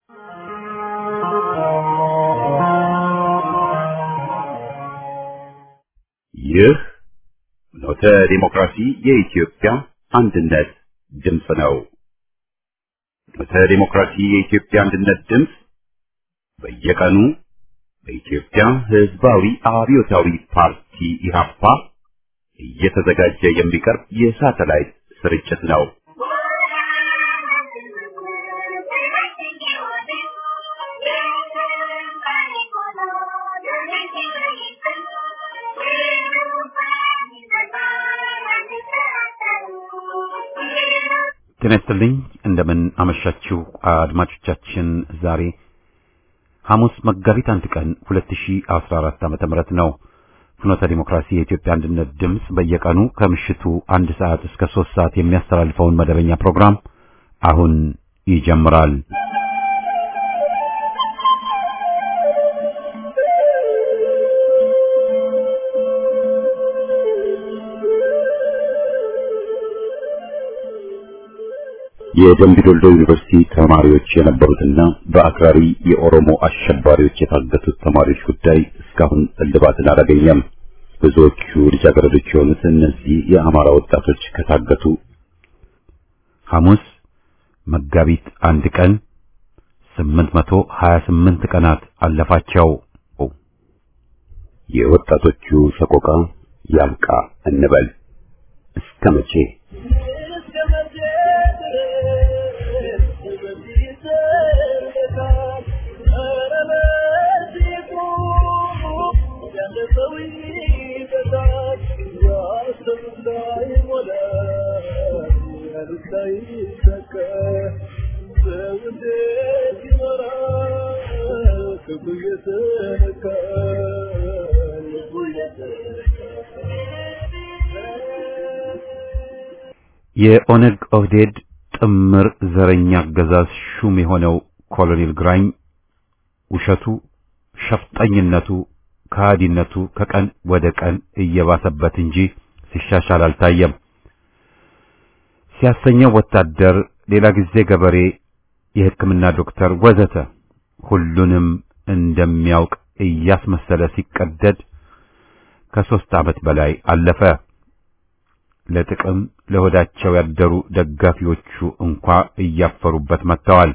ይህ ኖተ ዲሞክራሲ የኢትዮጵያ አንድነት ድምፅ ነው። ኖተ ዲሞክራሲ የኢትዮጵያ አንድነት ድምፅ በየቀኑ በኢትዮጵያ ሕዝባዊ አብዮታዊ ፓርቲ ኢህአፓ እየተዘጋጀ የሚቀርብ የሳተላይት ስርጭት ነው። ጤና ይስጥልኝ። እንደምን አመሻችሁ አድማጮቻችን። ዛሬ ሐሙስ መጋቢት አንድ ቀን 2014 ዓመተ ምህረት ነው። ፍኖተ ዲሞክራሲ የኢትዮጵያ አንድነት ድምፅ በየቀኑ ከምሽቱ አንድ ሰዓት እስከ ሶስት ሰዓት የሚያስተላልፈውን መደበኛ ፕሮግራም አሁን ይጀምራል። የደምቢ ዶልዶ ዩኒቨርሲቲ ተማሪዎች የነበሩትና በአክራሪ የኦሮሞ አሸባሪዎች የታገቱት ተማሪዎች ጉዳይ እስካሁን እልባትን አላገኘም። ብዙዎቹ ልጃገረዶች የሆኑት እነዚህ የአማራ ወጣቶች ከታገቱ ሐሙስ መጋቢት አንድ ቀን 828 ቀናት አለፋቸው። የወጣቶቹ ሰቆቃ ያብቃ እንበል እስከ መቼ? የኦነግ ኦህዴድ ጥምር ዘረኛ አገዛዝ ሹም የሆነው ኮሎኔል ግራኝ ውሸቱ፣ ሸፍጠኝነቱ፣ ከሃዲነቱ ከቀን ወደ ቀን እየባሰበት እንጂ ሲሻሻል አልታየም። ሲያሰኘው ወታደር፣ ሌላ ጊዜ ገበሬ፣ የሕክምና ዶክተር ወዘተ ሁሉንም እንደሚያውቅ እያስመሰለ ሲቀደድ ከሦስት ዓመት በላይ አለፈ። ለጥቅም ለሆዳቸው ያደሩ ደጋፊዎቹ እንኳ እያፈሩበት መጥተዋል።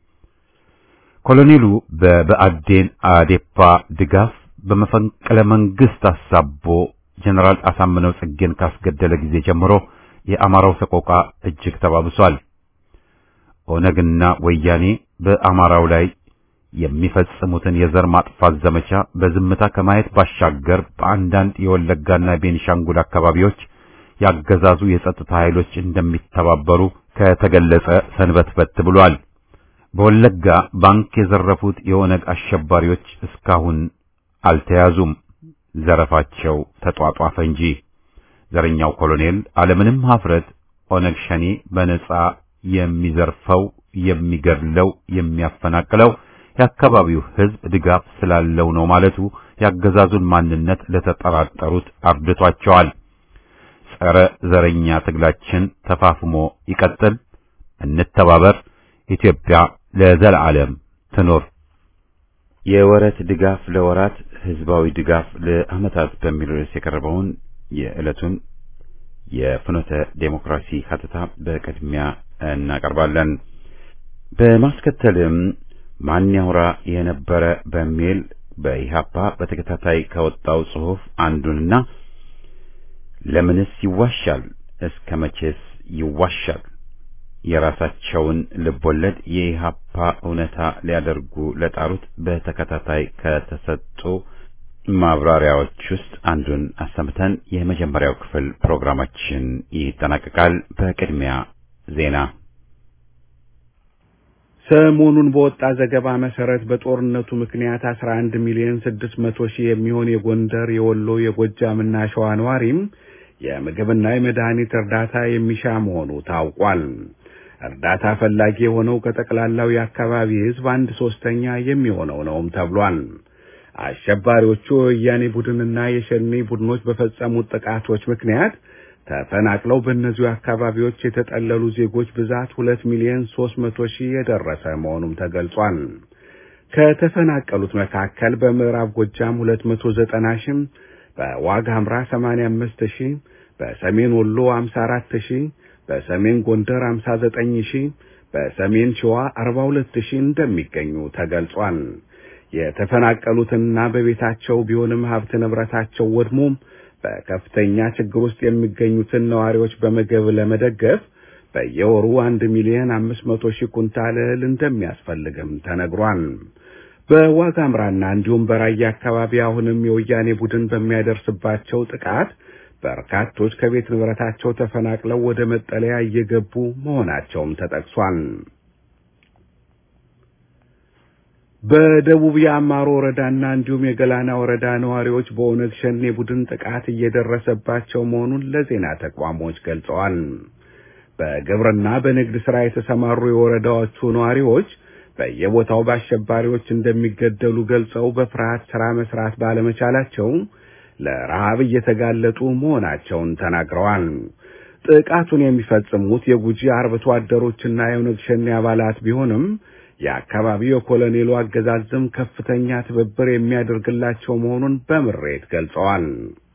ኮሎኔሉ በብአዴን አዴፓ ድጋፍ በመፈንቅለ መንግስት አሳቦ ጀነራል አሳምነው ጽጌን ካስገደለ ጊዜ ጀምሮ የአማራው ሰቆቃ እጅግ ተባብሷል። ኦነግና ወያኔ በአማራው ላይ የሚፈጽሙትን የዘር ማጥፋት ዘመቻ በዝምታ ከማየት ባሻገር በአንዳንድ የወለጋና ቤኒሻንጉል አካባቢዎች ያገዛዙ የጸጥታ ኃይሎች እንደሚተባበሩ ከተገለጸ ሰንበትበት ብሏል። በወለጋ ባንክ የዘረፉት የኦነግ አሸባሪዎች እስካሁን አልተያዙም። ዘረፋቸው ተጧጧፈ እንጂ ዘረኛው ኮሎኔል አለምንም ሀፍረት ኦነግ ሸኔ በነጻ የሚዘርፈው የሚገድለው፣ የሚያፈናቅለው የአካባቢው ሕዝብ ድጋፍ ስላለው ነው ማለቱ ያገዛዙን ማንነት ለተጠራጠሩት አርድቷቸዋል። ጸረ ዘረኛ ትግላችን ተፋፍሞ ይቀጥል፣ እንተባበር፣ ኢትዮጵያ ለዘላለም ትኖር። የወረት ድጋፍ ለወራት ህዝባዊ ድጋፍ ለዓመታት በሚል ርዕስ የቀረበውን የዕለቱን የፍኖተ ዴሞክራሲ ሀተታ በቅድሚያ እናቀርባለን። በማስከተልም ማን ያውራ የነበረ በሚል በኢሃፓ በተከታታይ ከወጣው ጽሑፍ አንዱንና ለምንስ ይዋሻል? እስከ መቼስ ይዋሻል? የራሳቸውን ልቦለድ የኢሃፓ እውነታ ሊያደርጉ ለጣሩት በተከታታይ ከተሰጡ ማብራሪያዎች ውስጥ አንዱን አሰምተን የመጀመሪያው ክፍል ፕሮግራማችን ይጠናቀቃል። በቅድሚያ ዜና። ሰሞኑን በወጣ ዘገባ መሰረት በጦርነቱ ምክንያት 11 ሚሊዮን 600 ሺህ የሚሆን የጎንደር፣ የወሎ፣ የጎጃምና ሸዋ ነዋሪም የምግብና የመድኃኒት እርዳታ የሚሻ መሆኑ ታውቋል። እርዳታ ፈላጊ የሆነው ከጠቅላላው የአካባቢ ሕዝብ አንድ ሶስተኛ የሚሆነው ነውም ተብሏል። አሸባሪዎቹ የወያኔ ቡድንና የሸኔ ቡድኖች በፈጸሙት ጥቃቶች ምክንያት ተፈናቅለው በእነዚሁ አካባቢዎች የተጠለሉ ዜጎች ብዛት ሁለት ሚሊዮን ሦስት መቶ ሺህ የደረሰ መሆኑም ተገልጿል። ከተፈናቀሉት መካከል በምዕራብ ጎጃም ሁለት መቶ ዘጠና ሺህ በዋግ ኽምራ 85 ሺህ፣ በሰሜን ወሎ 54 ሺህ፣ በሰሜን ጎንደር 59 ሺህ፣ በሰሜን ሸዋ 42 ሺህ እንደሚገኙ ተገልጿል። የተፈናቀሉትና በቤታቸው ቢሆንም ሀብት ንብረታቸው ወድሞም በከፍተኛ ችግር ውስጥ የሚገኙትን ነዋሪዎች በምግብ ለመደገፍ በየወሩ አንድ ሚሊዮን አምስት መቶ ሺህ ኩንታል እህል እንደሚያስፈልግም ተነግሯል። በዋግ ኽምራና እንዲሁም በራያ አካባቢ አሁንም የወያኔ ቡድን በሚያደርስባቸው ጥቃት በርካቶች ከቤት ንብረታቸው ተፈናቅለው ወደ መጠለያ እየገቡ መሆናቸውም ተጠቅሷል። በደቡብ የአማሮ ወረዳና እንዲሁም የገላና ወረዳ ነዋሪዎች በኦነግ ሸኔ ቡድን ጥቃት እየደረሰባቸው መሆኑን ለዜና ተቋሞች ገልጸዋል። በግብርና በንግድ ሥራ የተሰማሩ የወረዳዎቹ ነዋሪዎች በየቦታው በአሸባሪዎች እንደሚገደሉ ገልጸው በፍርሃት ሥራ መስራት ባለመቻላቸው ለረሃብ እየተጋለጡ መሆናቸውን ተናግረዋል። ጥቃቱን የሚፈጽሙት የጉጂ አርብቶ አደሮችና የኦነግ ሸኔ አባላት ቢሆንም የአካባቢው የኮሎኔሉ አገዛዝም ከፍተኛ ትብብር የሚያደርግላቸው መሆኑን በምሬት ገልጸዋል።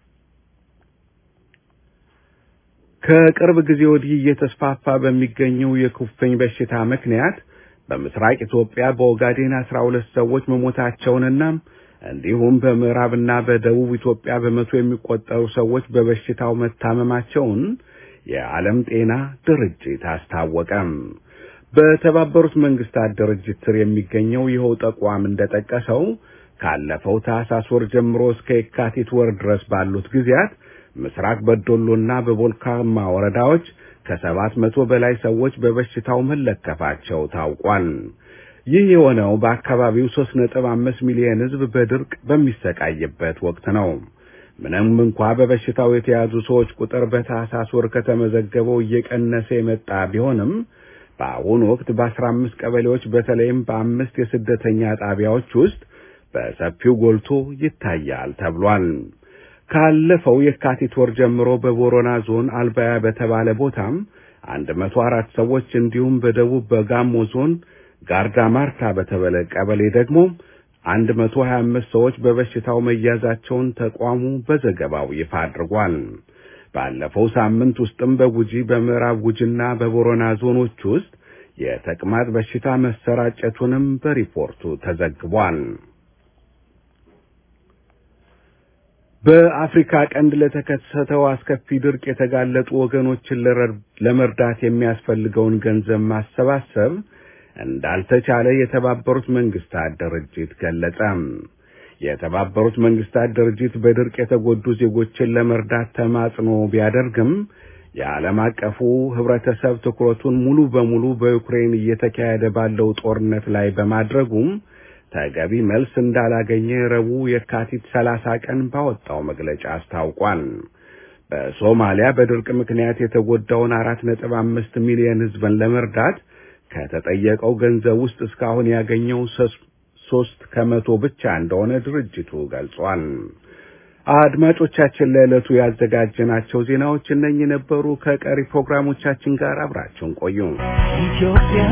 ከቅርብ ጊዜ ወዲህ እየተስፋፋ በሚገኘው የኩፍኝ በሽታ ምክንያት በምስራቅ ኢትዮጵያ በኦጋዴን አስራ ሁለት ሰዎች መሞታቸውንና እንዲሁም በምዕራብና በደቡብ ኢትዮጵያ በመቶ የሚቆጠሩ ሰዎች በበሽታው መታመማቸውን የዓለም ጤና ድርጅት አስታወቀም። በተባበሩት መንግስታት ድርጅት ስር የሚገኘው ይኸው ተቋም እንደጠቀሰው ካለፈው ታህሳስ ወር ጀምሮ እስከ የካቲት ወር ድረስ ባሉት ጊዜያት ምስራቅ በዶሎና በቦልካማ ወረዳዎች ከሰባት መቶ በላይ ሰዎች በበሽታው መለከፋቸው ታውቋል። ይህ የሆነው በአካባቢው ሦስት ነጥብ አምስት ሚሊዮን ሕዝብ በድርቅ በሚሰቃይበት ወቅት ነው። ምንም እንኳ በበሽታው የተያዙ ሰዎች ቁጥር በታህሳስ ወር ከተመዘገበው እየቀነሰ የመጣ ቢሆንም በአሁኑ ወቅት በአስራ አምስት ቀበሌዎች በተለይም በአምስት የስደተኛ ጣቢያዎች ውስጥ በሰፊው ጎልቶ ይታያል ተብሏል። ካለፈው የካቲት ወር ጀምሮ በቦሮና ዞን አልባያ በተባለ ቦታም አንድ መቶ አራት ሰዎች እንዲሁም በደቡብ በጋሞ ዞን ጋርዳ ማርታ በተባለ ቀበሌ ደግሞ አንድ መቶ ሀያ አምስት ሰዎች በበሽታው መያዛቸውን ተቋሙ በዘገባው ይፋ አድርጓል። ባለፈው ሳምንት ውስጥም በጉጂ በምዕራብ ጉጂና በቦሮና ዞኖች ውስጥ የተቅማጥ በሽታ መሰራጨቱንም በሪፖርቱ ተዘግቧል። በአፍሪካ ቀንድ ለተከሰተው አስከፊ ድርቅ የተጋለጡ ወገኖችን ለመርዳት የሚያስፈልገውን ገንዘብ ማሰባሰብ እንዳልተቻለ የተባበሩት መንግስታት ድርጅት ገለጸ። የተባበሩት መንግስታት ድርጅት በድርቅ የተጎዱ ዜጎችን ለመርዳት ተማጽኖ ቢያደርግም የዓለም አቀፉ ህብረተሰብ ትኩረቱን ሙሉ በሙሉ በዩክሬን እየተካሄደ ባለው ጦርነት ላይ በማድረጉም ተገቢ መልስ እንዳላገኘ ረቡዕ የካቲት ሰላሳ ቀን ባወጣው መግለጫ አስታውቋል። በሶማሊያ በድርቅ ምክንያት የተጎዳውን አራት ነጥብ አምስት ሚሊዮን ህዝብን ለመርዳት ከተጠየቀው ገንዘብ ውስጥ እስካሁን ያገኘው ሶስት ከመቶ ብቻ እንደሆነ ድርጅቱ ገልጿል። አድማጮቻችን ለዕለቱ ያዘጋጀናቸው ዜናዎች እነኚህ ነበሩ። ከቀሪ ፕሮግራሞቻችን ጋር አብራችሁን ቆዩ። ኢትዮጵያዬ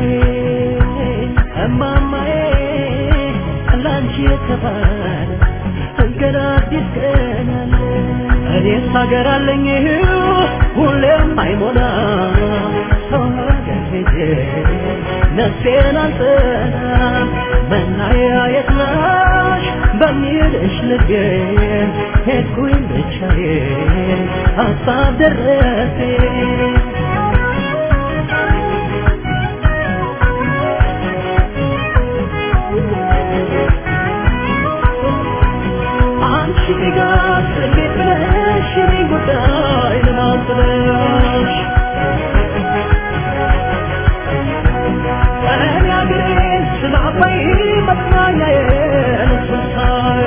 እማማዬ ላንቺ የተባለ ገና አዲስ ቀን አለ። እኔስ ሀገር አለኝ ሁሌም አይሞላ ሰው ሀገር ሄጄ ነፍሴን አልጠና መናያ የት ነሽ በሚልሽ ልቤ ሄድኩኝ ብቻዬን ሀሳብ ደረሰኝ አንቺ ጋር እንዴት ነሽ የኔ ጉዳይ ለማስለሽ እኔ አገሬን ስላባይ መጽናኛዬን ስሳይ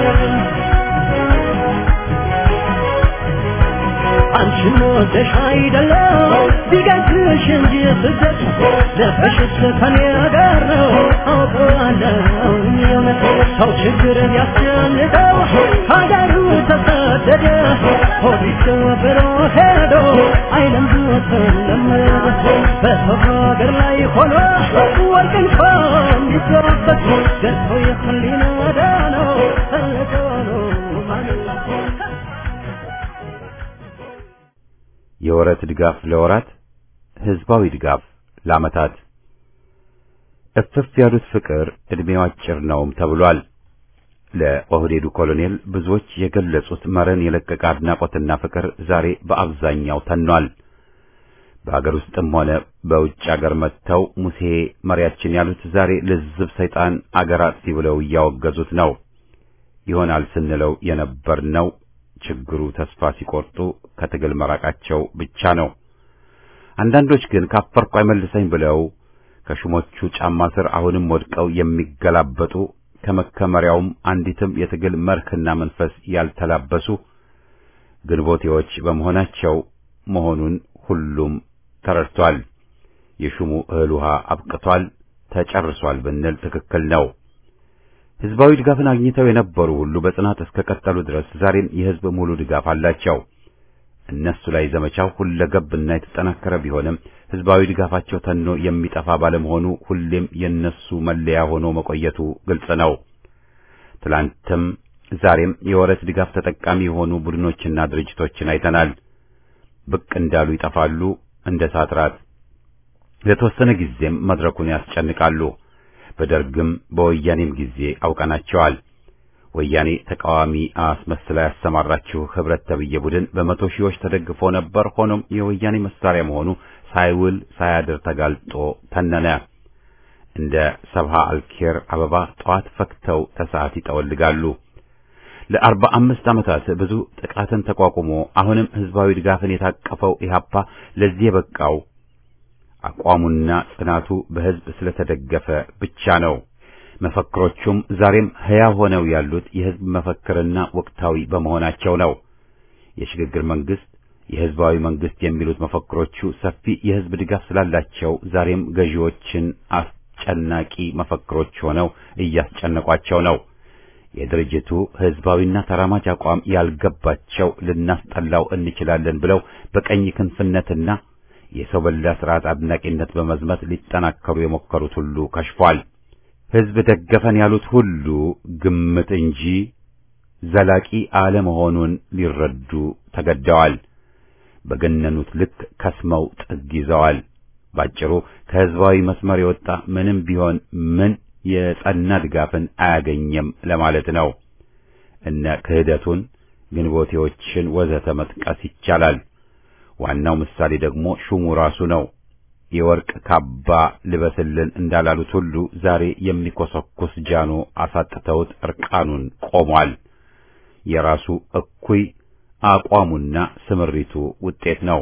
አንቺን ወደሽ አይደለም ቢገዝሽ እንጂ ስደት ልብሽስ ከኔ ጋር ነው አውቀዋለሁ የእውነት ሰው ችግር ቢያስጨንቀው ሀገሩ ተሰደደ ሆዲስ ብሎ ሄዶ አይለምዱትም በሰው ሀገር ላይ ሆኖ ወርቅ እንኳን ቢገባበት ደርሰው የህሊና ዳነው ፈለገው ነው ማለት የወረት ድጋፍ ለወራት ህዝባዊ ድጋፍ ለዓመታት እፍፍ ያሉት ፍቅር ዕድሜው አጭር ነውም ተብሏል። ለኦህዴዱ ኮሎኔል ብዙዎች የገለጹት መረን የለቀቀ አድናቆትና ፍቅር ዛሬ በአብዛኛው ተኗል። በአገር ውስጥም ሆነ በውጭ አገር መጥተው ሙሴ መሪያችን ያሉት ዛሬ ልዝብ ሰይጣን አገር አጥፊ ብለው እያወገዙት ነው። ይሆናል ስንለው የነበርነው ችግሩ ተስፋ ሲቆርጡ ከትግል መራቃቸው ብቻ ነው። አንዳንዶች ግን ካፈርኩ አይመልሰኝ ብለው ከሹሞቹ ጫማ ስር አሁንም ወድቀው የሚገላበጡ ከመከመሪያውም አንዲትም የትግል መርህና መንፈስ ያልተላበሱ ግንቦቴዎች በመሆናቸው መሆኑን ሁሉም ተረድቷል። የሹሙ እህል ውሃ አብቅቷል፣ ተጨርሷል ብንል ትክክል ነው። ህዝባዊ ድጋፍን አግኝተው የነበሩ ሁሉ በጽናት እስከ ቀጠሉ ድረስ ዛሬም የህዝብ ሙሉ ድጋፍ አላቸው። እነሱ ላይ ዘመቻው ሁለገብና የተጠናከረ ቢሆንም ህዝባዊ ድጋፋቸው ተኖ የሚጠፋ ባለመሆኑ ሁሌም የነሱ መለያ ሆኖ መቆየቱ ግልጽ ነው። ትላንትም ዛሬም የወረት ድጋፍ ተጠቃሚ የሆኑ ቡድኖችና ድርጅቶችን አይተናል። ብቅ እንዳሉ ይጠፋሉ እንደ ሳትራት። ለተወሰነ ጊዜም መድረኩን ያስጨንቃሉ። በደርግም በወያኔም ጊዜ አውቀናቸዋል። ወያኔ ተቃዋሚ አስመስላ ያሰማራችው ህብረት ተብዬ ቡድን በመቶ ሺዎች ተደግፎ ነበር። ሆኖም የወያኔ መሳሪያ መሆኑ ሳይውል ሳያድር ተጋልጦ ተነነ። እንደ ሰብሃ አልኬር አበባ ጠዋት ፈክተው ተሰዓት ይጠወልጋሉ። ለአርባ አምስት ዓመታት ብዙ ጥቃትን ተቋቁሞ አሁንም ህዝባዊ ድጋፍን የታቀፈው ኢህአፓ ለዚህ የበቃው አቋሙና ጽናቱ በህዝብ ስለተደገፈ ብቻ ነው። መፈክሮቹም ዛሬም ሕያው ሆነው ያሉት የህዝብ መፈክርና ወቅታዊ በመሆናቸው ነው። የሽግግር መንግስት፣ የህዝባዊ መንግስት የሚሉት መፈክሮቹ ሰፊ የህዝብ ድጋፍ ስላላቸው ዛሬም ገዢዎችን አስጨናቂ መፈክሮች ሆነው እያስጨነቋቸው ነው። የድርጅቱ ህዝባዊና ተራማጅ አቋም ያልገባቸው ልናስጠላው እንችላለን ብለው በቀኝ ክንፍነትና የሰው በላ ስርዓት አድናቂነት በመዝመት ሊጠናከሩ የሞከሩት ሁሉ ከሽፏል። ህዝብ ደገፈን ያሉት ሁሉ ግምት እንጂ ዘላቂ አለመሆኑን ሊረዱ ተገደዋል። በገነኑት ልክ ከስመው ጥግ ይዘዋል። ባጭሩ ከህዝባዊ መስመር የወጣ ምንም ቢሆን ምን የጸና ድጋፍን አያገኘም ለማለት ነው። እነ ክህደቱን፣ ግንቦቴዎችን ወዘተ መጥቀስ ይቻላል። ዋናው ምሳሌ ደግሞ ሹሙ ራሱ ነው። የወርቅ ካባ ልበስልን እንዳላሉት ሁሉ ዛሬ የሚኮሰኩስ ጃኖ አሳጥተውት እርቃኑን ቆሟል። የራሱ እኩይ አቋሙና ስምሪቱ ውጤት ነው።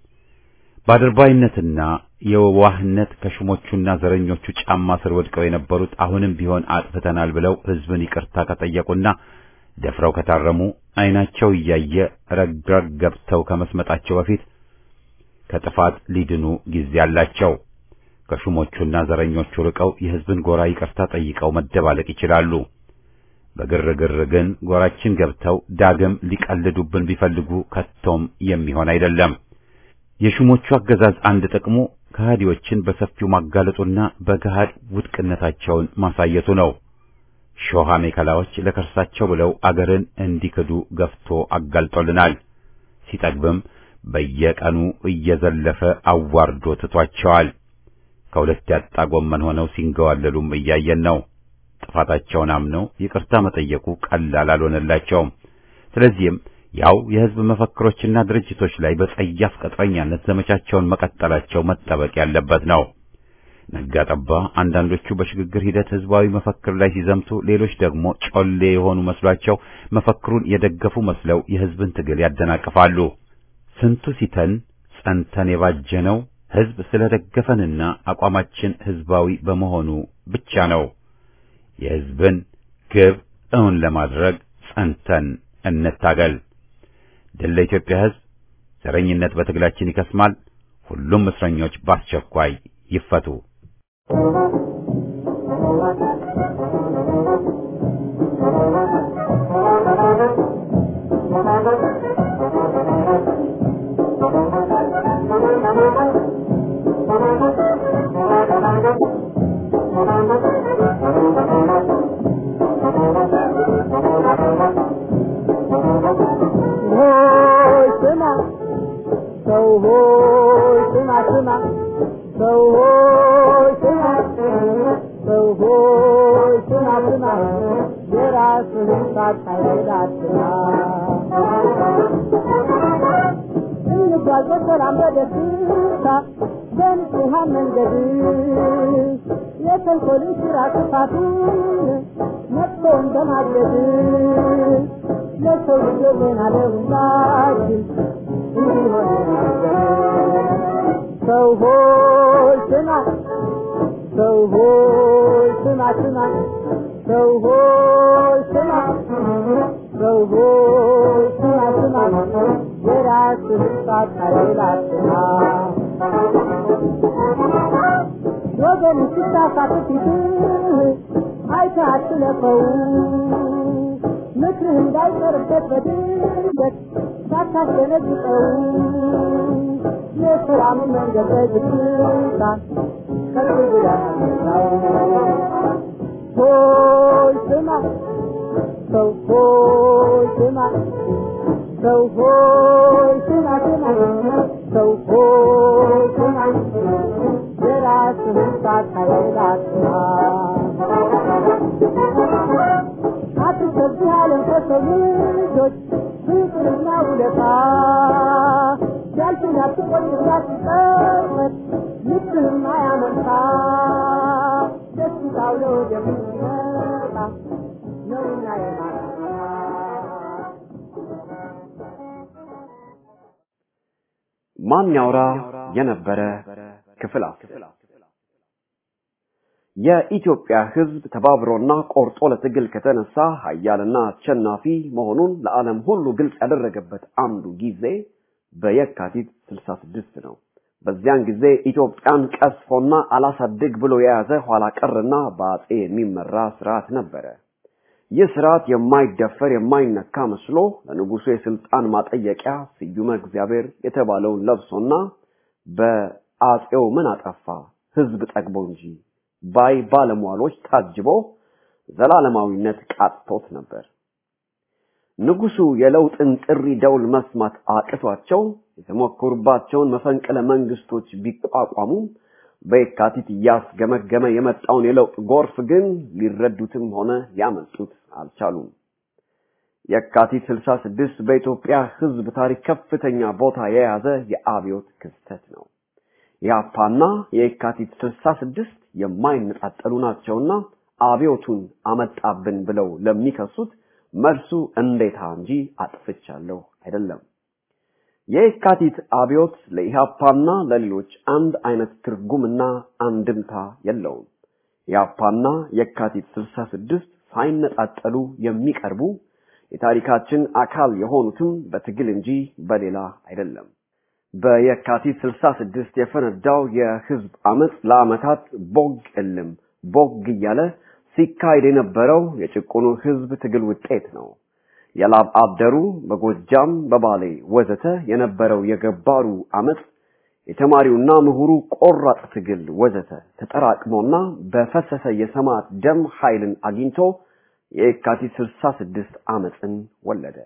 ባድርባይነትና የዋህነት ከሹሞቹና ዘረኞቹ ጫማ ስር ወድቀው የነበሩት አሁንም ቢሆን አጥፍተናል ብለው ህዝብን ይቅርታ ከጠየቁና ደፍረው ከታረሙ ዓይናቸው እያየ ረግረግ ገብተው ከመስመጣቸው በፊት ከጥፋት ሊድኑ ጊዜ አላቸው። ከሹሞቹና ዘረኞቹ ርቀው የህዝብን ጎራ ይቅርታ ጠይቀው መደባለቅ ይችላሉ። በግርግር ግን ጎራችን ገብተው ዳግም ሊቀልዱብን ቢፈልጉ ከቶም የሚሆን አይደለም። የሹሞቹ አገዛዝ አንድ ጥቅሙ ከሃዲዎችን በሰፊው ማጋለጡና በገሃድ ውድቅነታቸውን ማሳየቱ ነው። ሾሃ ሜከላዎች ለከርሳቸው ብለው አገርን እንዲክዱ ገፍቶ አጋልጦልናል። ሲጠግብም በየቀኑ እየዘለፈ አዋርዶ ትቷቸዋል። ከሁለት ያጣ ጎመን ሆነው ሲንገዋለሉም እያየን ነው። ጥፋታቸውን አምነው ይቅርታ መጠየቁ ቀላል አልሆነላቸውም። ስለዚህም ያው የህዝብ መፈክሮችና ድርጅቶች ላይ በጸያፍ ቅጥረኛነት ዘመቻቸውን መቀጠላቸው መጠበቅ ያለበት ነው። ነጋ ጠባ አንዳንዶቹ በሽግግር ሂደት ህዝባዊ መፈክር ላይ ሲዘምቱ፣ ሌሎች ደግሞ ጮሌ የሆኑ መስሏቸው መፈክሩን የደገፉ መስለው የህዝብን ትግል ያደናቅፋሉ። ስንቱ ሲተን ጸንተን የባጀነው ህዝብ ስለደገፈንና አቋማችን ህዝባዊ በመሆኑ ብቻ ነው። የህዝብን ግብ እውን ለማድረግ ጸንተን እንታገል። ድል ለኢትዮጵያ ህዝብ። ዘረኝነት በትግላችን ይከስማል። ሁሉም እስረኞች በአስቸኳይ ይፈቱ። Thank you. ሆይ ስማ ስማ የራስህን ሳታይል አትማ እንጓዝ በሰላም በደስታ በንጹሐን መንገድ የተንኮልን ስራ ክፋቱን መጥፎውን በማገድ ለሰው ልጅ ዜና ለሁላችን እንዲሆን ሰው ሆይ ስማ ሰው ሆይ ስማ ስማ ሰው ሆይ ስማ ሰው ሆይ ስማ ስማ የራስህን ሳታይል አትማ ወገን ሲሳሳት ፊትህ አይተህ አትለፈው ምክርህ እንዳይቀርበት በድንገት ሳታስደነግጠው የሰላም መንገድ በዝግታ ከፍ ብለህ ሆይ ስማ ሰው ሆይ ስማ ሰው ሆይ ስማ ስማ ሰው ሆይ ስማ የራስህን ሳታይል አትማ አትሰብህ ዓለም ከሰው ልጆች ፍቅርና ውለታ ያልፍን አትቆይም አትጸጸት ልብህም አያመንታ ደስታው ለወገን የሚመጣ ነውና የማታ ማን ያውራ የነበረ ክፍል አስር የኢትዮጵያ ሕዝብ ተባብሮና ቆርጦ ለትግል ከተነሳ ኃያልና አሸናፊ መሆኑን ለዓለም ሁሉ ግልጽ ያደረገበት አንዱ ጊዜ በየካቲት 66 ነው። በዚያን ጊዜ ኢትዮጵያን ቀስፎና አላሳድግ ብሎ የያዘ ኋላ ቀርና በአጼ የሚመራ ስርዓት ነበረ። ይህ ስርዓት የማይደፈር የማይነካ መስሎ ለንጉሱ የስልጣን ማጠየቂያ ስዩመ እግዚአብሔር የተባለውን ለብሶና በአጼው ምን አጠፋ ህዝብ ጠግቦ እንጂ ባይ ባለሟሎች ታጅቦ ዘላለማዊነት ቃጥቶት ነበር። ንጉሱ የለውጥን ጥሪ ደውል መስማት አቅቷቸው የተሞከሩባቸውን መፈንቅለ መንግስቶች ቢቋቋሙም በየካቲት እያስገመገመ የመጣውን የለውጥ ጎርፍ ግን ሊረዱትም ሆነ ሊያመልጡት አልቻሉም። የካቲት 66 በኢትዮጵያ ህዝብ ታሪክ ከፍተኛ ቦታ የያዘ የአብዮት ክስተት ነው። የአፓና የካቲት 66 የማይነጣጠሉ ናቸውና አብዮቱን አመጣብን ብለው ለሚከሱት መልሱ እንዴታ እንጂ አጥፍቻለሁ አይደለም። የካቲት አብዮት ለኢሃፓና ለሌሎች አንድ አይነት ትርጉምና አንድምታ የለውም። የአፓና የካቲት 66 ሳይነጣጠሉ የሚቀርቡ የታሪካችን አካል የሆኑትም በትግል እንጂ በሌላ አይደለም። በየካቲት 66 የፈነዳው የህዝብ አመፅ ለአመታት ቦግ እልም ቦግ እያለ ሲካሄድ የነበረው የጭቁኑ ህዝብ ትግል ውጤት ነው። የላብ አደሩ በጎጃም በባሌ ወዘተ የነበረው የገባሩ አመፅ የተማሪውና ምሁሩ ቆራጥ ትግል ወዘተ ተጠራቅሞና በፈሰሰ የሰማዕት ደም ኃይልን አግኝቶ የካቲት 66 አመፅን ወለደ።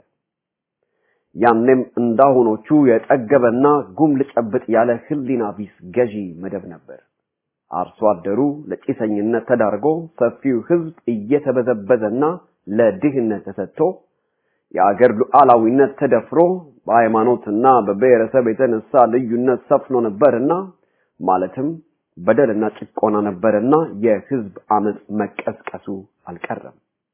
ያኔም እንዳሁኖቹ የጠገበና ጉም ልጨብጥ ያለ ህሊና ቢስ ገዢ መደብ ነበር። አርሶ አደሩ ለጭሰኝነት ተዳርጎ ሰፊው ህዝብ እየተበዘበዘና ለድህነት ተሰጥቶ የአገር ሉዓላዊነት ተደፍሮ በሃይማኖትና በብሔረሰብ የተነሳ ልዩነት ሰፍኖ ነበርና ማለትም በደልና ጭቆና ነበርና የህዝብ አመፅ መቀስቀሱ አልቀረም።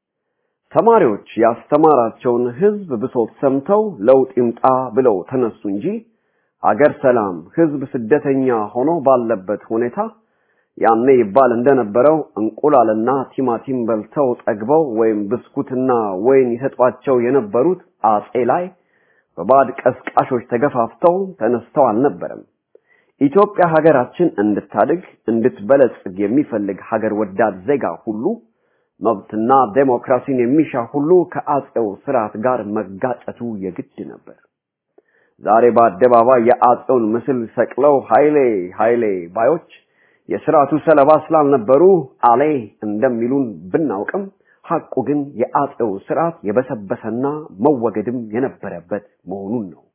ተማሪዎች ያስተማራቸውን ህዝብ ብሶት ሰምተው ለውጥ ይምጣ ብለው ተነሱ እንጂ አገር ሰላም፣ ህዝብ ስደተኛ ሆኖ ባለበት ሁኔታ ያኔ ይባል እንደነበረው እንቁላልና ቲማቲም በልተው ጠግበው ወይም ብስኩትና ወይን ይሰጧቸው የነበሩት አጼ ላይ በባዕድ ቀስቃሾች ተገፋፍተው ተነስተው አልነበረም። ኢትዮጵያ ሀገራችን እንድታድግ እንድትበለጽግ የሚፈልግ ሀገር ወዳድ ዜጋ ሁሉ መብትና ዴሞክራሲን የሚሻ ሁሉ ከአጼው ስርዓት ጋር መጋጨቱ የግድ ነበር። ዛሬ በአደባባይ የአጼውን ምስል ሰቅለው ኃይሌ ኃይሌ ባዮች የስርዓቱ ሰለባ ስላልነበሩ አሌ እንደሚሉን ብናውቅም ሐቁ ግን የአጼው ስርዓት የበሰበሰና መወገድም የነበረበት መሆኑን ነው።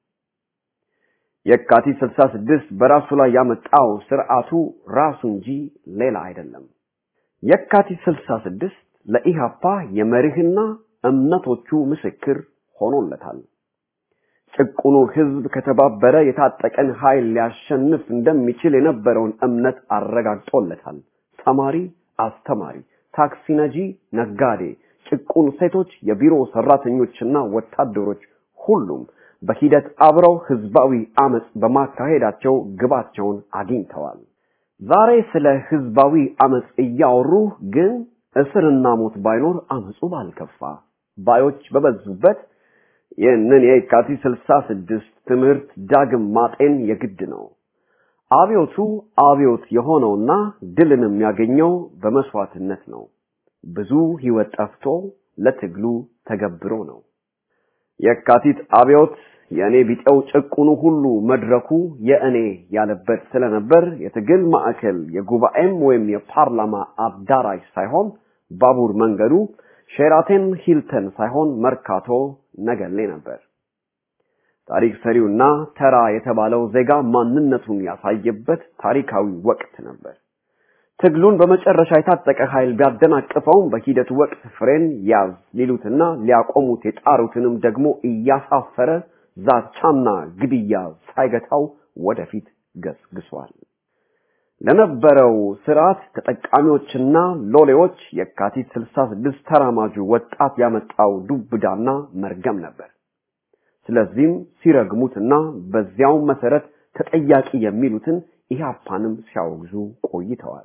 የካቲት 66 በራሱ ላይ ያመጣው ስርዓቱ ራሱ እንጂ ሌላ አይደለም። የካቲት 66 ለኢሃፓ የመርህና እምነቶቹ ምስክር ሆኖለታል። ጭቁኑ ህዝብ ከተባበረ የታጠቀን ኃይል ሊያሸንፍ እንደሚችል የነበረውን እምነት አረጋግጦለታል። ተማሪ፣ አስተማሪ፣ ታክሲ ነጂ፣ ነጋዴ፣ ጭቁን ሴቶች፣ የቢሮ ሰራተኞችና ወታደሮች ሁሉም በሂደት አብረው ህዝባዊ አመጽ በማካሄዳቸው ግባቸውን አግኝተዋል። ዛሬ ስለ ህዝባዊ አመጽ እያወሩ ግን እስርና ሞት ባይኖር አመጹ ባልከፋ ባዮች በበዙበት ይህንን የካቲት ስልሳ ስድስት ትምህርት ዳግም ማጤን የግድ ነው። አብዮቱ አብዮት የሆነውና ድልን የሚያገኘው በመስዋዕትነት ነው። ብዙ ህይወት ጠፍቶ ለትግሉ ተገብሮ ነው። የካቲት አብዮት የእኔ ቢጤው ጭቁኑ ሁሉ መድረኩ የእኔ ያለበት ስለነበር የትግል ማዕከል የጉባኤም ወይም የፓርላማ አዳራሽ ሳይሆን ባቡር መንገዱ ሼራተን ሂልተን ሳይሆን መርካቶ ነገሌ ነበር። ታሪክ ሰሪውና ተራ የተባለው ዜጋ ማንነቱን ያሳየበት ታሪካዊ ወቅት ነበር። ትግሉን በመጨረሻ የታጠቀ ኃይል ቢያደናቅፈውም በሂደቱ ወቅት ፍሬን ያዝ ሊሉትና ሊያቆሙት የጣሩትንም ደግሞ እያሳፈረ ዛቻና ግድያ ሳይገታው ወደፊት ገስግሷል። ለነበረው ስርዓት ተጠቃሚዎችና ሎሌዎች የካቲት 66 ተራማጁ ወጣት ያመጣው ዱብዳና መርገም ነበር። ስለዚህም ሲረግሙትና በዚያው መሰረት ተጠያቂ የሚሉትን ኢህአፓንም ሲያወግዙ ቆይተዋል።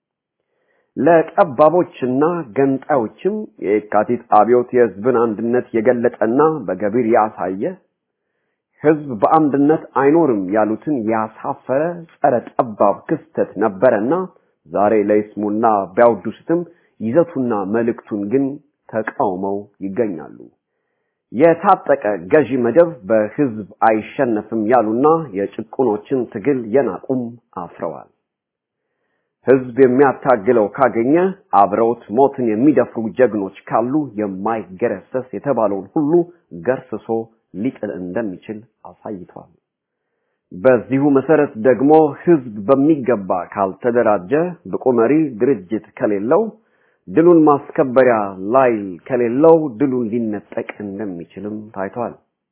ለጠባቦችና ገንጣዮችም የካቲት አብዮት የህዝብን አንድነት የገለጠና በገቢር ያሳየ ህዝብ በአንድነት አይኖርም ያሉትን ያሳፈረ ጸረ ጠባብ ክስተት ነበረና ዛሬ ለይስሙና ቢያወድሱትም ይዘቱና መልእክቱን ግን ተቃውመው ይገኛሉ። የታጠቀ ገዢ መደብ በህዝብ አይሸነፍም ያሉና የጭቁኖችን ትግል የናቁም አፍረዋል። ህዝብ የሚያታግለው ካገኘ አብረውት ሞትን የሚደፍሩ ጀግኖች ካሉ የማይገረሰስ የተባለውን ሁሉ ገርስሶ ሊጥል እንደሚችል አሳይቷል። በዚሁ መሰረት ደግሞ ህዝብ በሚገባ ካልተደራጀ ብቁ መሪ ድርጅት ከሌለው ድሉን ማስከበሪያ ላይ ከሌለው ድሉን ሊነጠቅ እንደሚችልም ታይቷል።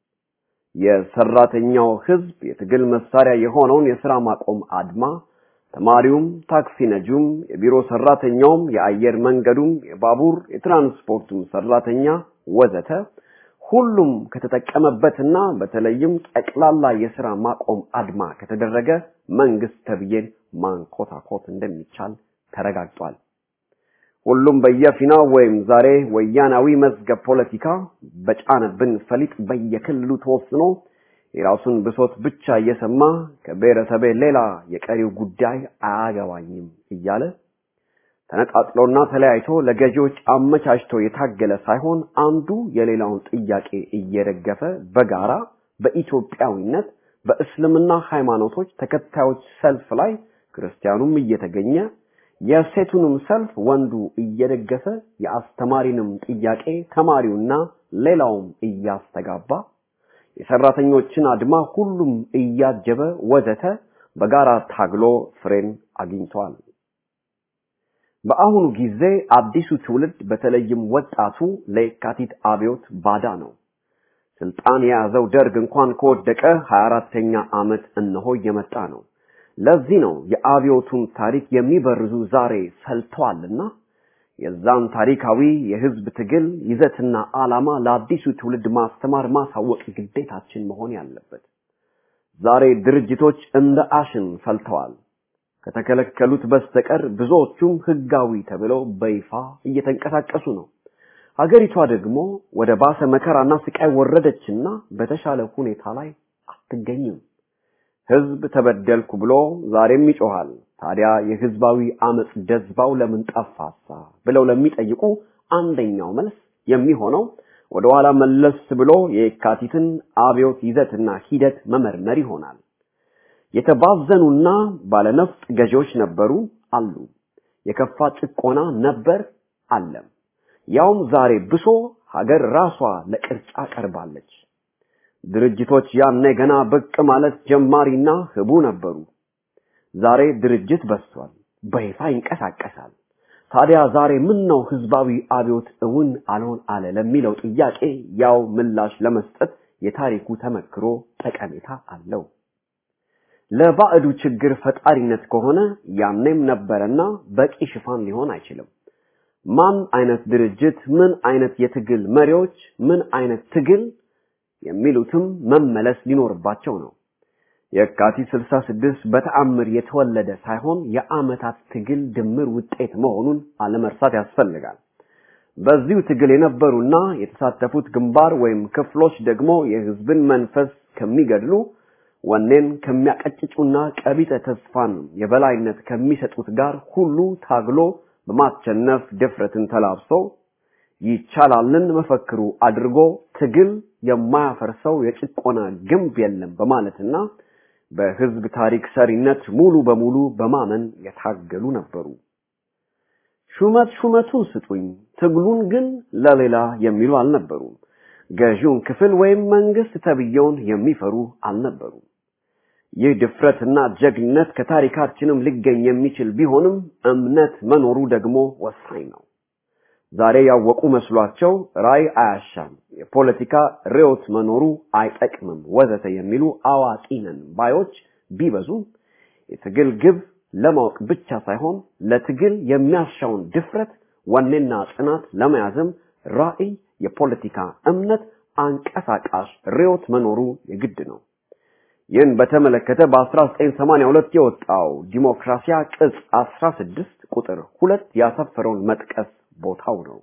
የሰራተኛው ህዝብ የትግል መሳሪያ የሆነውን የስራ ማቆም አድማ ተማሪውም፣ ታክሲ ነጂውም፣ የቢሮ ሰራተኛውም፣ የአየር መንገዱም፣ የባቡር የትራንስፖርቱም ሰራተኛ ወዘተ ሁሉም ከተጠቀመበትና በተለይም ጠቅላላ የስራ ማቆም አድማ ከተደረገ መንግስት ተብዬን ማንኮታኮት እንደሚቻል ተረጋግጧል። ሁሉም በየፊናው ወይም ዛሬ ወያናዊ መዝገብ ፖለቲካ በጫነብን ፈሊጥ በየክልሉ ተወስኖ የራሱን ብሶት ብቻ እየሰማ ከብሔረሰቤ ሌላ የቀሪው ጉዳይ አያገባኝም እያለ ተነጣጥሎና ተለያይቶ ለገዢዎች አመቻችቶ የታገለ ሳይሆን አንዱ የሌላውን ጥያቄ እየደገፈ በጋራ በኢትዮጵያዊነት በእስልምና ሃይማኖቶች ተከታዮች ሰልፍ ላይ ክርስቲያኑም እየተገኘ የሴቱንም ሰልፍ ወንዱ እየደገፈ የአስተማሪንም ጥያቄ ተማሪውና ሌላውም እያስተጋባ የሰራተኞችን አድማ ሁሉም እያጀበ ወዘተ በጋራ ታግሎ ፍሬን አግኝቷል። በአሁኑ ጊዜ አዲሱ ትውልድ በተለይም ወጣቱ ለየካቲት አብዮት ባዳ ነው። ስልጣን የያዘው ደርግ እንኳን ከወደቀ 24ተኛ ዓመት እነሆ እየመጣ ነው። ለዚህ ነው የአብዮቱን ታሪክ የሚበርዙ ዛሬ ፈልተዋልና የዛን ታሪካዊ የህዝብ ትግል ይዘትና ዓላማ ለአዲሱ ትውልድ ማስተማር ማሳወቅ ግዴታችን መሆን ያለበት። ዛሬ ድርጅቶች እንደ አሽን ፈልተዋል። ከተከለከሉት በስተቀር ብዙዎቹም ህጋዊ ተብለው በይፋ እየተንቀሳቀሱ ነው። ሀገሪቷ ደግሞ ወደ ባሰ መከራና ስቃይ ወረደችና በተሻለ ሁኔታ ላይ አትገኝም። ህዝብ ተበደልኩ ብሎ ዛሬም ይጮሃል። ታዲያ የህዝባዊ አመጽ ደዝባው ለምን ጠፋሳ ብለው ለሚጠይቁ አንደኛው መልስ የሚሆነው ወደ ኋላ መለስ ብሎ የካቲትን አብዮት ይዘትና ሂደት መመርመር ይሆናል። የተባዘኑና ባለነፍጥ ገዢዎች ነበሩ አሉ። የከፋ ጭቆና ነበር አለም። ያውም ዛሬ ብሶ ሀገር ራሷ ለቅርጫ ቀርባለች። ድርጅቶች ያኔ ገና ብቅ ማለት ጀማሪና ህቡ ነበሩ። ዛሬ ድርጅት በስቷል፣ በይፋ ይንቀሳቀሳል። ታዲያ ዛሬ ምን ነው ህዝባዊ አብዮት እውን አልሆን አለ ለሚለው ጥያቄ ያው ምላሽ ለመስጠት የታሪኩ ተመክሮ ጠቀሜታ አለው። ለባዕዱ ችግር ፈጣሪነት ከሆነ ያኔም ነበረና በቂ ሽፋን ሊሆን አይችልም። ማን አይነት ድርጅት፣ ምን አይነት የትግል መሪዎች፣ ምን አይነት ትግል የሚሉትም መመለስ ሊኖርባቸው ነው። የካቲት 66 በተአምር የተወለደ ሳይሆን የአመታት ትግል ድምር ውጤት መሆኑን አለመርሳት ያስፈልጋል። በዚሁ ትግል የነበሩና የተሳተፉት ግንባር ወይም ክፍሎች ደግሞ የህዝብን መንፈስ ከሚገድሉ ወኔን ከሚያቀጭጩና ቀቢጠ ተስፋን የበላይነት ከሚሰጡት ጋር ሁሉ ታግሎ በማቸነፍ ድፍረትን ተላብሶ ይቻላልን መፈክሩ አድርጎ ትግል የማያፈርሰው የጭቆና ግንብ የለም በማለትና በህዝብ ታሪክ ሰሪነት ሙሉ በሙሉ በማመን የታገሉ ነበሩ። ሹመት ሹመቱን ስጡኝ፣ ትግሉን ግን ለሌላ የሚሉ አልነበሩም። ገዢውን ክፍል ወይም መንግስት ተብየውን የሚፈሩ አልነበሩም። ይህ ድፍረትና ጀግነት ከታሪካችንም ሊገኝ የሚችል ቢሆንም እምነት መኖሩ ደግሞ ወሳኝ ነው። ዛሬ ያወቁ መስሏቸው ራይ አያሻም፣ የፖለቲካ ርዕዮት መኖሩ አይጠቅምም፣ ወዘተ የሚሉ አዋቂ ነን ባዮች ቢበዙም የትግል ግብ ለማወቅ ብቻ ሳይሆን ለትግል የሚያሻውን ድፍረት፣ ወኔና ጽናት ለመያዝም ራዕይ፣ የፖለቲካ እምነት፣ አንቀሳቃሽ ርዕዮት መኖሩ የግድ ነው። ይህን በተመለከተ በ1982 የወጣው ዲሞክራሲያ ቅጽ 16 ቁጥር ሁለት ያሰፈረውን መጥቀስ ቦታው ነው።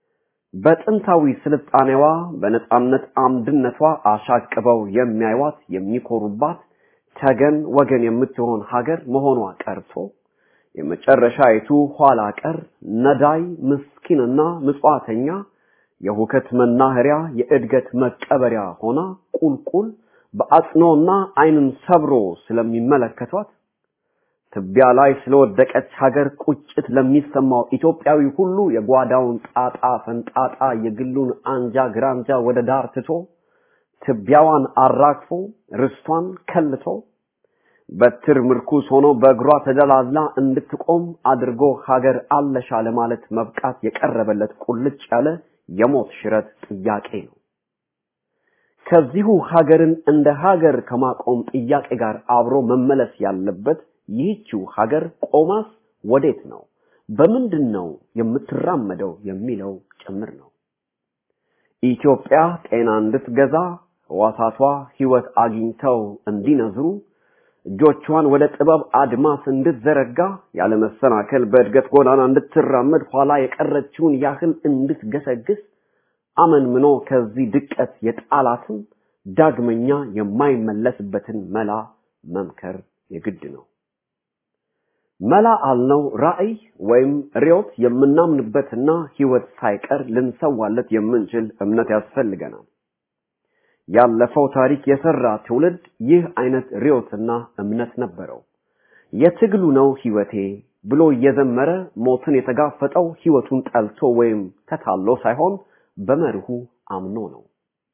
በጥንታዊ ስልጣኔዋ በነጻነት አምድነቷ አሻቅበው የሚያዩዋት የሚኮሩባት ተገን ወገን የምትሆን ሀገር መሆኗ ቀርቶ የመጨረሻይቱ ኋላ ቀር ነዳይ ምስኪንና ምጽዋተኛ የሁከት መናኸሪያ የእድገት መቀበሪያ ሆና ቁልቁል በአጽኖና ዓይንን ሰብሮ ስለሚመለከቷት ትቢያ ላይ ስለወደቀች ሀገር ቁጭት ለሚሰማው ኢትዮጵያዊ ሁሉ የጓዳውን ጣጣ ፈንጣጣ የግሉን አንጃ ግራንጃ ወደ ዳር ትቶ ትቢያዋን አራግፎ ርስቷን ከልቶ በትር ምርኩስ ሆኖ በእግሯ ተደላዝላ እንድትቆም አድርጎ ሀገር አለሻ ለማለት መብቃት የቀረበለት ቁልጭ ያለ የሞት ሽረት ጥያቄ ነው። ከዚሁ ሀገርን እንደ ሀገር ከማቆም ጥያቄ ጋር አብሮ መመለስ ያለበት ይህችው ሀገር ቆማስ ወዴት ነው፣ በምንድን ነው የምትራመደው የሚለው ጭምር ነው። ኢትዮጵያ ጤና እንድትገዛ ሕዋሳቷ ሕይወት አግኝተው እንዲነዝሩ እጆቿን ወደ ጥበብ አድማስ እንድትዘረጋ ያለመሰናከል በእድገት ጎዳና እንድትራመድ ኋላ የቀረችውን ያህል እንድትገሰግስ አመንምኖ ከዚህ ድቀት የጣላትን ዳግመኛ የማይመለስበትን መላ መምከር የግድ ነው። መላ አልነው ራዕይ ወይም ርዕዮት የምናምንበትና ሕይወት ሳይቀር ልንሰዋለት የምንችል እምነት ያስፈልገናል። ያለፈው ታሪክ የሰራ ትውልድ ይህ አይነት ርዕዮትና እምነት ነበረው። የትግሉ ነው ሕይወቴ ብሎ እየዘመረ ሞትን የተጋፈጠው ሕይወቱን ጠልቶ ወይም ተታሎ ሳይሆን በመርሁ አምኖ ነው።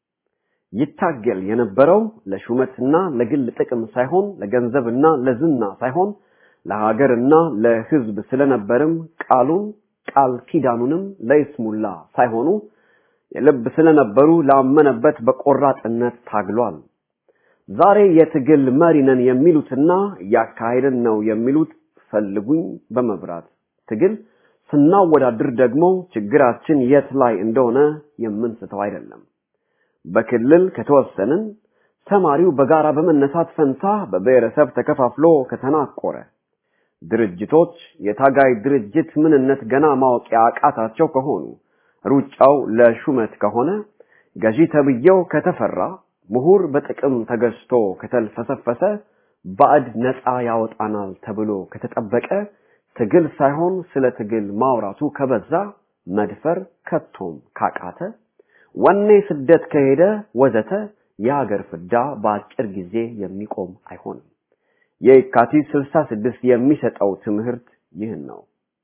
ይታገል የነበረው ለሹመትና ለግል ጥቅም ሳይሆን ለገንዘብና ለዝና ሳይሆን ለሀገርና ለሕዝብ ስለነበርም ቃሉን ቃል ኪዳኑንም ለይስሙላ ሳይሆኑ የልብ ስለነበሩ ላመነበት በቆራጥነት ታግሏል። ዛሬ የትግል መሪ ነን የሚሉትና እያካሄድን ነው የሚሉት ፈልጉኝ በመብራት ትግል ስናወዳድር ደግሞ ችግራችን የት ላይ እንደሆነ የምንስተው አይደለም። በክልል ከተወሰንን ተማሪው በጋራ በመነሳት ፈንታ በብሔረሰብ ተከፋፍሎ ከተናቆረ ድርጅቶች የታጋይ ድርጅት ምንነት ገና ማወቅ ያቃታቸው ከሆኑ ሩጫው ለሹመት ከሆነ ገዢ ተብዬው ከተፈራ ምሁር በጥቅም ተገዝቶ ከተልፈሰፈሰ ባዕድ ነፃ ያወጣናል ተብሎ ከተጠበቀ ትግል ሳይሆን ስለ ትግል ማውራቱ ከበዛ መድፈር ከቶም ካቃተ ወኔ ስደት ከሄደ ወዘተ የሀገር ፍዳ በአጭር ጊዜ የሚቆም አይሆንም። የካቲት 66 የሚሰጠው ትምህርት ይህን ነው።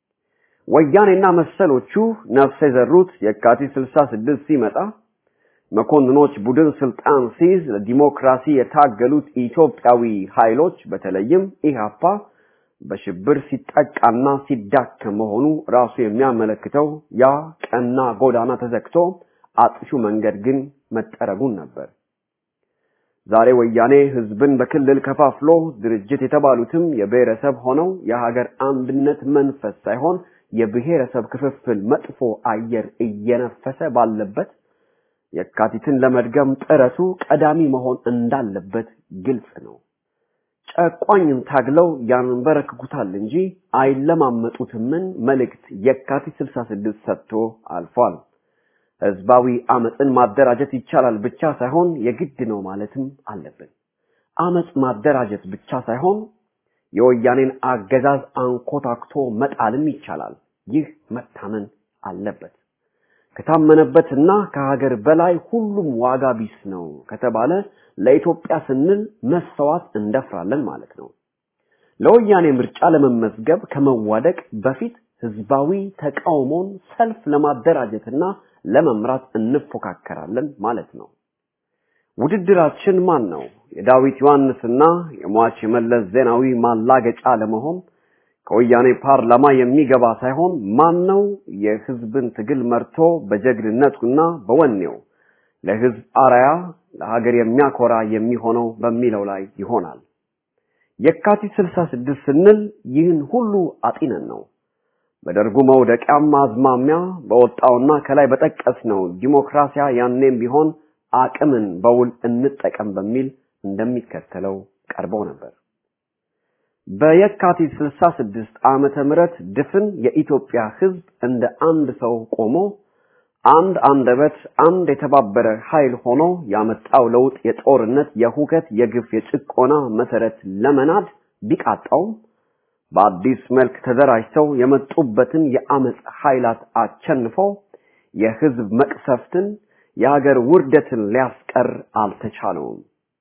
ወያኔና መሰሎቹ ነፍስ የዘሩት የካቲት 66 ሲመጣ መኮንኖች ቡድን ስልጣን ሲይዝ ለዲሞክራሲ የታገሉት ኢትዮጵያዊ ኃይሎች በተለይም ኢህአፓ በሽብር ሲጠቃና ሲዳከም መሆኑ ራሱ የሚያመለክተው ያ ቀና ጎዳና ተዘግቶ አጥፊው መንገድ ግን መጠረጉን ነበር። ዛሬ ወያኔ ህዝብን በክልል ከፋፍሎ ድርጅት የተባሉትም የብሔረሰብ ሆነው የሀገር አንድነት መንፈስ ሳይሆን የብሔረሰብ ክፍፍል መጥፎ አየር እየነፈሰ ባለበት የካቲትን ለመድገም ጥረቱ ቀዳሚ መሆን እንዳለበት ግልጽ ነው። ጨቋኝን ታግለው ያንበረክኩታል እንጂ አይለማመጡትምን መልእክት የካቲት 66 ሰጥቶ አልፏል። ህዝባዊ አመፅን ማደራጀት ይቻላል ብቻ ሳይሆን የግድ ነው ማለትም አለብን። አመፅ ማደራጀት ብቻ ሳይሆን የወያኔን አገዛዝ አንኮታክቶ መጣልም ይቻላል። ይህ መታመን አለበት። ከታመነበትና ከሀገር በላይ ሁሉም ዋጋ ቢስ ነው ከተባለ ለኢትዮጵያ ስንል መሰዋት እንደፍራለን ማለት ነው። ለወያኔ ምርጫ ለመመዝገብ ከመዋደቅ በፊት ህዝባዊ ተቃውሞን ሰልፍ ለማደራጀትና ለመምራት እንፎካከራለን ማለት ነው። ውድድራችን ማን ነው? የዳዊት ዮሐንስና የሟች የመለስ ዜናዊ ማላገጫ ለመሆን ከወያኔ ፓርላማ የሚገባ ሳይሆን ማን ነው የህዝብን ትግል መርቶ በጀግንነቱና በወኔው ለህዝብ አራያ ለሀገር የሚያኮራ የሚሆነው በሚለው ላይ ይሆናል። የካቲት 66 ስንል ይህን ሁሉ አጢነን ነው። በደርጉ መውደቂያም አዝማሚያ በወጣውና ከላይ በጠቀስነው ዲሞክራሲያ ያኔም ቢሆን አቅምን በውል እንጠቀም በሚል እንደሚከተለው ቀርበው ነበር። በየካቲት 66 ዓመተ ምህረት ድፍን የኢትዮጵያ ህዝብ እንደ አንድ ሰው ቆሞ አንድ አንደበት አንድ የተባበረ ኃይል ሆኖ ያመጣው ለውጥ የጦርነት፣ የሁከት፣ የግፍ፣ የጭቆና መሰረት ለመናድ ቢቃጣውም በአዲስ መልክ ተደራጅተው የመጡበትን የአመፅ ኃይላት አቸንፈው የህዝብ መቅሰፍትን የሀገር ውርደትን ሊያስቀር አልተቻለውም።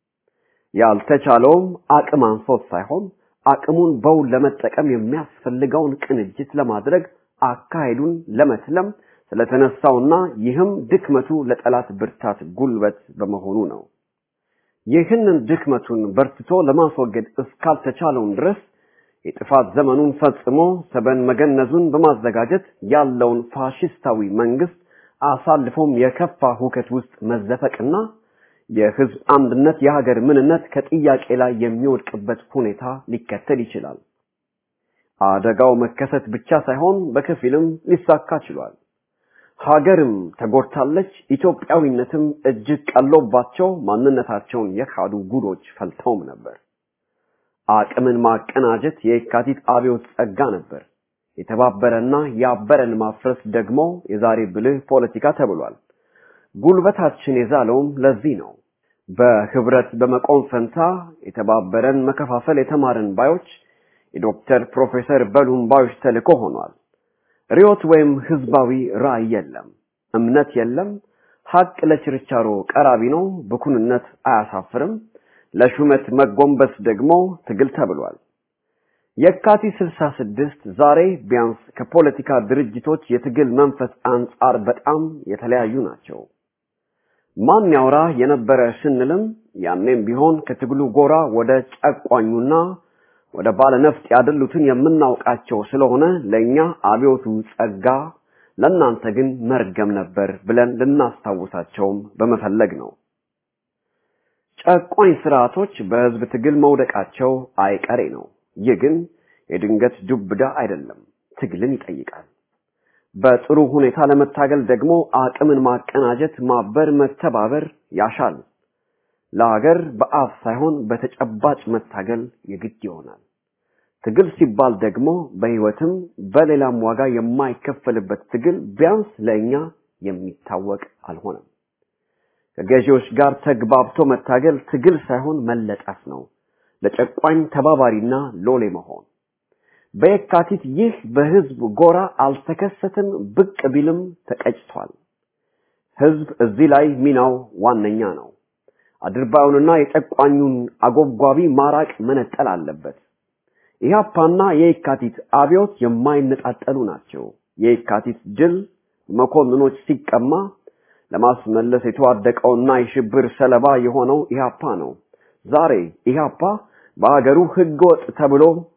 ያልተቻለውም አቅም አንሶት ሳይሆን አቅሙን በውል ለመጠቀም የሚያስፈልገውን ቅንጅት ለማድረግ አካሄዱን ለመትለም ስለተነሳውና ይህም ድክመቱ ለጠላት ብርታት ጉልበት በመሆኑ ነው። ይህንን ድክመቱን በርትቶ ለማስወገድ እስካልተቻለውም ድረስ የጥፋት ዘመኑን ፈጽሞ ሰበን መገነዙን በማዘጋጀት ያለውን ፋሽስታዊ መንግስት አሳልፎም የከፋ ሁከት ውስጥ መዘፈቅና የህዝብ አንድነት የሀገር ምንነት ከጥያቄ ላይ የሚወድቅበት ሁኔታ ሊከተል ይችላል። አደጋው መከሰት ብቻ ሳይሆን በከፊልም ሊሳካ ችሏል። ሀገርም ተጎድታለች። ኢትዮጵያዊነትም እጅግ ቀሎባቸው ማንነታቸውን የካዱ ጉዶች ፈልተውም ነበር። አቅምን ማቀናጀት የካቲት አብዮት ጸጋ ነበር። የተባበረና ያበረን ማፍረስ ደግሞ የዛሬ ብልህ ፖለቲካ ተብሏል። ጉልበታችን የዛለውም ለዚህ ነው። በህብረት በመቆም ፈንታ የተባበረን መከፋፈል የተማርን ባዮች የዶክተር ፕሮፌሰር በሉም ባዮች ተልእኮ ሆኗል። ሪዮት ወይም ህዝባዊ ራዕይ የለም፣ እምነት የለም። ሀቅ ለችርቻሮ ቀራቢ ነው፣ ብኩንነት አያሳፍርም። ለሹመት መጎንበስ ደግሞ ትግል ተብሏል። የካቲት 66 ዛሬ ቢያንስ ከፖለቲካ ድርጅቶች የትግል መንፈስ አንጻር በጣም የተለያዩ ናቸው። ማን ያውራ የነበረ ስንልም ያኔም ቢሆን ከትግሉ ጎራ ወደ ጨቋኙና ወደ ባለነፍጥ ያደሉትን የምናውቃቸው ስለሆነ ለኛ አብዮቱ ጸጋ፣ ለእናንተ ግን መርገም ነበር ብለን ልናስታውሳቸውም በመፈለግ ነው። ጨቋኝ ስርዓቶች በህዝብ ትግል መውደቃቸው አይቀሬ ነው። ይህ ግን የድንገት ዱብዳ አይደለም፣ ትግልን ይጠይቃል። በጥሩ ሁኔታ ለመታገል ደግሞ አቅምን ማቀናጀት፣ ማበር፣ መተባበር ያሻል። ለሀገር በአፍ ሳይሆን በተጨባጭ መታገል የግድ ይሆናል። ትግል ሲባል ደግሞ በህይወትም በሌላም ዋጋ የማይከፈልበት ትግል ቢያንስ ለእኛ የሚታወቅ አልሆነም። ከገዢዎች ጋር ተግባብቶ መታገል ትግል ሳይሆን መለጠፍ ነው። ለጨቋኝ ተባባሪና ሎሌ መሆን። በየካቲት ይህ በህዝብ ጎራ አልተከሰተም፣ ብቅ ቢልም ተቀጭቷል። ህዝብ እዚህ ላይ ሚናው ዋነኛ ነው። አድርባዩንና የጨቋኙን አጎብጓቢ ማራቅ መነጠል አለበት። ኢህአፓና የየካቲት አብዮት የማይነጣጠሉ ናቸው። የየካቲት ድል መኮንኖች ሲቀማ ለማስመለስ የተዋደቀውና የሽብር ሰለባ የሆነው ኢህአፓ ነው። ዛሬ ኢህአፓ በአገሩ ህገወጥ ተብሎ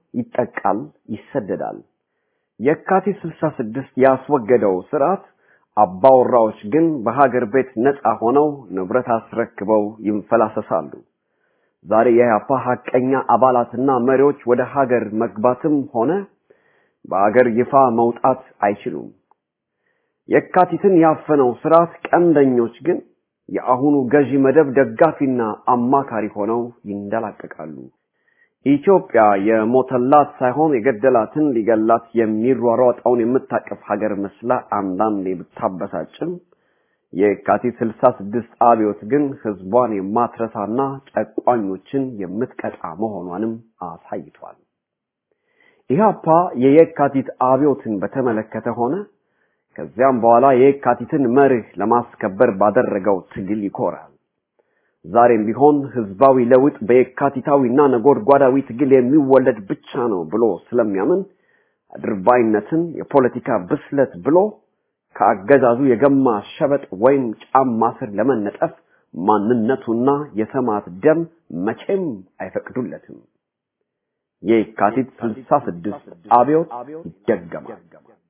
ይጠቃል፣ ይሰደዳል። የካቲት 66 ያስወገደው ስርዓት አባወራዎች ግን በሀገር ቤት ነፃ ሆነው ንብረት አስረክበው ይንፈላሰሳሉ። ዛሬ የኢህአፓ ሀቀኛ አባላትና መሪዎች ወደ ሀገር መግባትም ሆነ በአገር ይፋ መውጣት አይችሉም። የካቲትን ያፈነው ስርዓት ቀንደኞች ግን የአሁኑ ገዢ መደብ ደጋፊና አማካሪ ሆነው ይንደላቀቃሉ። ኢትዮጵያ የሞተላት ሳይሆን የገደላትን ሊገላት የሚሯሯጠውን የምታቀፍ ሀገር መስላ አንዳንዴ ብታበሳጭም የካቲት 66 አብዮት ግን ህዝቧን የማትረሳና ጨቋኞችን የምትቀጣ መሆኗንም አሳይቷል። ኢህአፓ የየካቲት አብዮትን በተመለከተ ሆነ ከዚያም በኋላ የየካቲትን መርህ ለማስከበር ባደረገው ትግል ይኮራል። ዛሬም ቢሆን ህዝባዊ ለውጥ በየካቲታዊና ነጎድጓዳዊ ትግል የሚወለድ ብቻ ነው ብሎ ስለሚያምን አድርባይነትን የፖለቲካ ብስለት ብሎ ከአገዛዙ የገማ ሸበጥ ወይም ጫማ ስር ለመነጠፍ ማንነቱና የሰማዕት ደም መቼም አይፈቅዱለትም። የካቲት 66 አብዮት ይደገማል።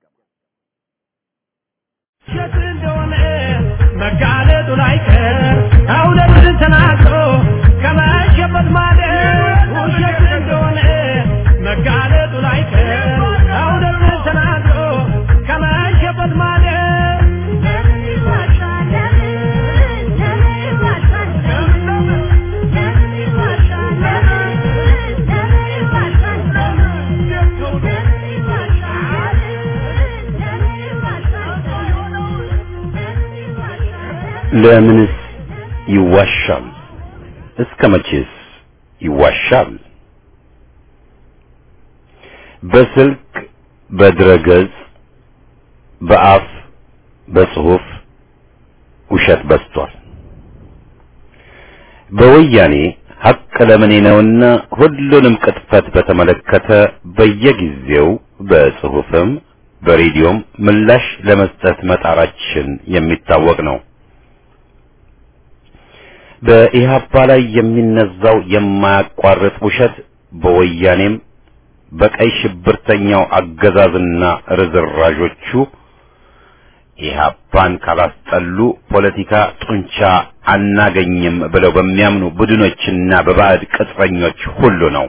ውሸት እንደሆነ መጋለጡ ላይቀር እውነትን ተናግሮ ከመሸበት ማደር ውሸት እንደሆነ መጋለጡ ላይቀር እውነትን ተናግሮ ከመሸበት ማደር ለምን ይዋሻል? ለምን ለምን ይዋሻል? ለምን ለምን ይዋሻል? ለምን ለምን ይዋሻል? ለምን ይዋሻል? ለምን ይዋሻል? ለምንስ ይዋሻል? እስከ መቼስ ይዋሻል? በስልክ በድረገጽ በአፍ በጽሁፍ ውሸት በዝቷል። በወያኔ ሐቅ ለምኔ ነውና ሁሉንም ቅጥፈት በተመለከተ በየጊዜው በጽሁፍም በሬዲዮም ምላሽ ለመስጠት መጣራችን የሚታወቅ ነው። በኢህአፓ ላይ የሚነዛው የማያቋርጥ ውሸት በወያኔም በቀይ ሽብርተኛው አገዛዝና ርዝራዦቹ ኢህአፓን ካላስጠሉ ፖለቲካ ጡንቻ አናገኝም ብለው በሚያምኑ ቡድኖችና በባዕድ ቅጥረኞች ሁሉ ነው።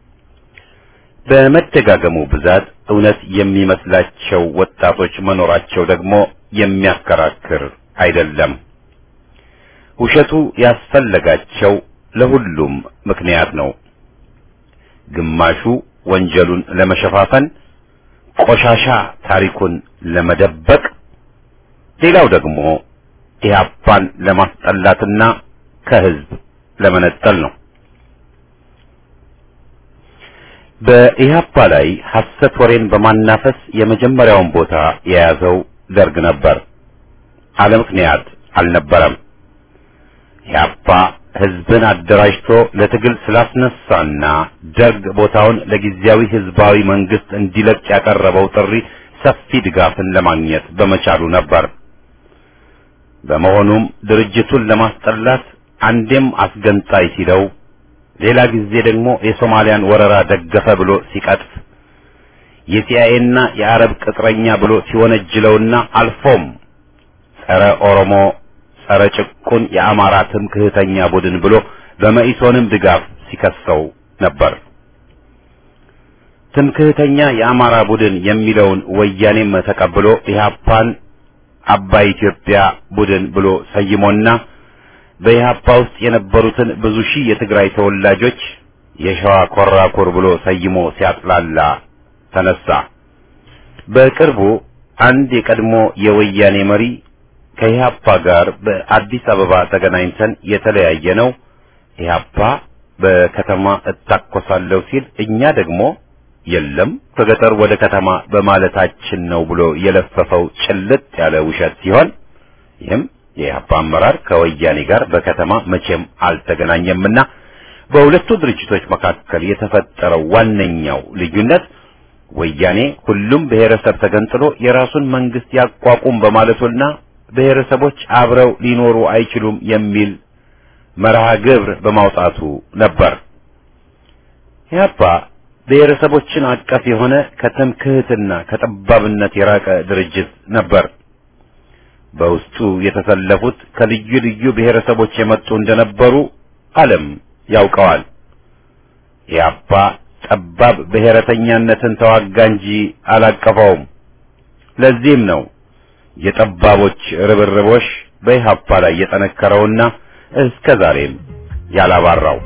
በመደጋገሙ ብዛት እውነት የሚመስላቸው ወጣቶች መኖራቸው ደግሞ የሚያከራክር አይደለም። ውሸቱ ያስፈለጋቸው ለሁሉም ምክንያት ነው። ግማሹ ወንጀሉን ለመሸፋፈን፣ ቆሻሻ ታሪኩን ለመደበቅ፣ ሌላው ደግሞ ኢህአፓን ለማስጠላትና ከህዝብ ለመነጠል ነው። በኢህአፓ ላይ ሐሰት ወሬን በማናፈስ የመጀመሪያውን ቦታ የያዘው ደርግ ነበር። አለ ምክንያት አልነበረም። ኢህአፓ ህዝብን አደራጅቶ ለትግል ስላስነሳና ደርግ ቦታውን ለጊዜያዊ ህዝባዊ መንግስት እንዲለቅ ያቀረበው ጥሪ ሰፊ ድጋፍን ለማግኘት በመቻሉ ነበር። በመሆኑም ድርጅቱን ለማስጠላት አንዴም አስገንጣይ ሲለው ሌላ ጊዜ ደግሞ የሶማሊያን ወረራ ደገፈ ብሎ ሲቀጥፍ የሲአይኤና የአረብ ቅጥረኛ ብሎ ሲወነጅለውና አልፎም ጸረ ኦሮሞ ጸረ ጭቁን የአማራ ትምክህተኛ ቡድን ብሎ በመኢሶንም ድጋፍ ሲከሰው ነበር። ትምክህተኛ የአማራ ቡድን የሚለውን ወያኔም ተቀብሎ ኢህአፓን አባይ ኢትዮጵያ ቡድን ብሎ ሰይሞና በኢህአፓ ውስጥ የነበሩትን ብዙ ሺህ የትግራይ ተወላጆች የሸዋ ኮራኩር ብሎ ሰይሞ ሲያጥላላ ተነሳ። በቅርቡ አንድ የቀድሞ የወያኔ መሪ ከኢህአፓ ጋር በአዲስ አበባ ተገናኝተን የተለያየ ነው። ኢህአፓ በከተማ እታኮሳለሁ ሲል እኛ ደግሞ የለም ከገጠር ወደ ከተማ በማለታችን ነው ብሎ የለፈፈው ጭልጥ ያለ ውሸት ሲሆን ይህም የኢህአፓ አመራር ከወያኔ ጋር በከተማ መቼም አልተገናኘምና በሁለቱ ድርጅቶች መካከል የተፈጠረው ዋነኛው ልዩነት ወያኔ ሁሉም ብሔረሰብ ተገንጥሎ የራሱን መንግስት ያቋቁም በማለቱና ብሔረሰቦች አብረው ሊኖሩ አይችሉም የሚል መርሃ ግብር በማውጣቱ ነበር። ኢህአፓ ብሔረሰቦችን አቀፍ የሆነ ከትምክህትና ከጠባብነት የራቀ ድርጅት ነበር። በውስጡ የተሰለፉት ከልዩ ልዩ ብሔረሰቦች የመጡ እንደነበሩ ዓለም ያውቀዋል። ኢህአፓ ጠባብ ብሔረተኛነትን ተዋጋ እንጂ አላቀፈውም። ለዚህም ነው የጠባቦች ርብርቦሽ በኢህአፓ ላይ የጠነከረውና እስከ ዛሬም ያላባራው።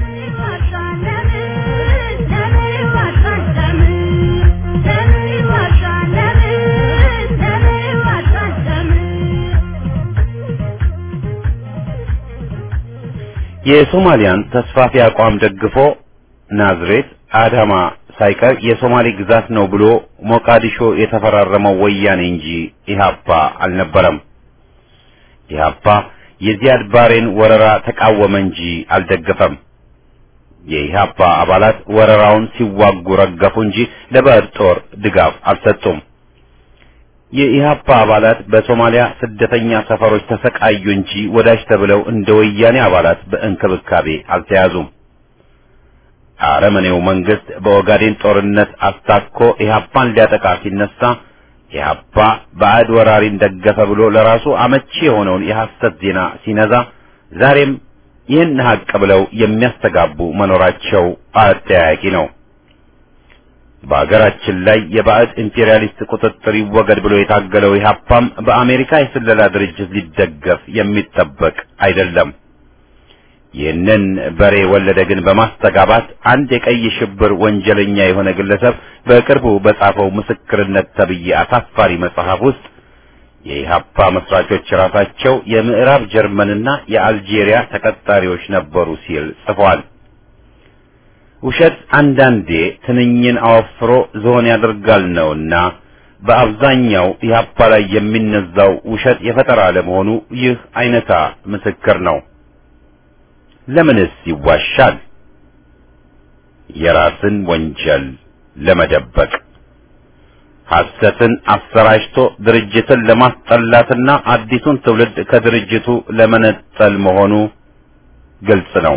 የሶማሊያን ተስፋፊ አቋም ደግፎ ናዝሬት፣ አዳማ ሳይቀር የሶማሌ ግዛት ነው ብሎ ሞቃዲሾ የተፈራረመው ወያኔ እንጂ ኢህአፓ አልነበረም። ኢህአፓ የዚያድ ባሬን ወረራ ተቃወመ እንጂ አልደገፈም። የኢህአፓ አባላት ወረራውን ሲዋጉ ረገፉ እንጂ ለባዕድ ጦር ድጋፍ አልሰጡም። የኢህአፓ አባላት በሶማሊያ ስደተኛ ሰፈሮች ተሰቃዩ እንጂ ወዳጅ ተብለው እንደ ወያኔ አባላት በእንክብካቤ አልተያዙም። አረመኔው መንግስት በኦጋዴን ጦርነት አስታኮ ኢህአፓን ሊያጠቃ ሲነሳ ኢህአፓ ባዕድ ወራሪን ደገፈ ብሎ ለራሱ አመቺ የሆነውን የሐሰት ዜና ሲነዛ ዛሬም ይህን ሀቅ ብለው የሚያስተጋቡ መኖራቸው አጠያያቂ ነው። በአገራችን ላይ የባዕድ ኢምፔሪያሊስት ቁጥጥር ይወገድ ብሎ የታገለው ኢህአፓም በአሜሪካ የስለላ ድርጅት ሊደገፍ የሚጠበቅ አይደለም። ይህንን በሬ ወለደ ግን በማስተጋባት አንድ የቀይ ሽብር ወንጀለኛ የሆነ ግለሰብ በቅርቡ በጻፈው ምስክርነት ተብዬ አሳፋሪ መጽሐፍ ውስጥ የኢህአፓ መስራቾች ራሳቸው የምዕራብ ጀርመንና የአልጄሪያ ተቀጣሪዎች ነበሩ ሲል ጽፏል። ውሸት አንዳንዴ ትንኝን አወፍሮ ዝሆን ያደርጋል ነውና በአብዛኛው ኢህአፓ ላይ የሚነዛው ውሸት የፈጠራ ለመሆኑ ይህ አይነታ ምስክር ነው። ለምንስ ይዋሻል? የራስን ወንጀል ለመደበቅ ሐሰትን አሰራጭቶ ድርጅትን ለማስጠላትና አዲሱን ትውልድ ከድርጅቱ ለመነጠል መሆኑ ግልጽ ነው።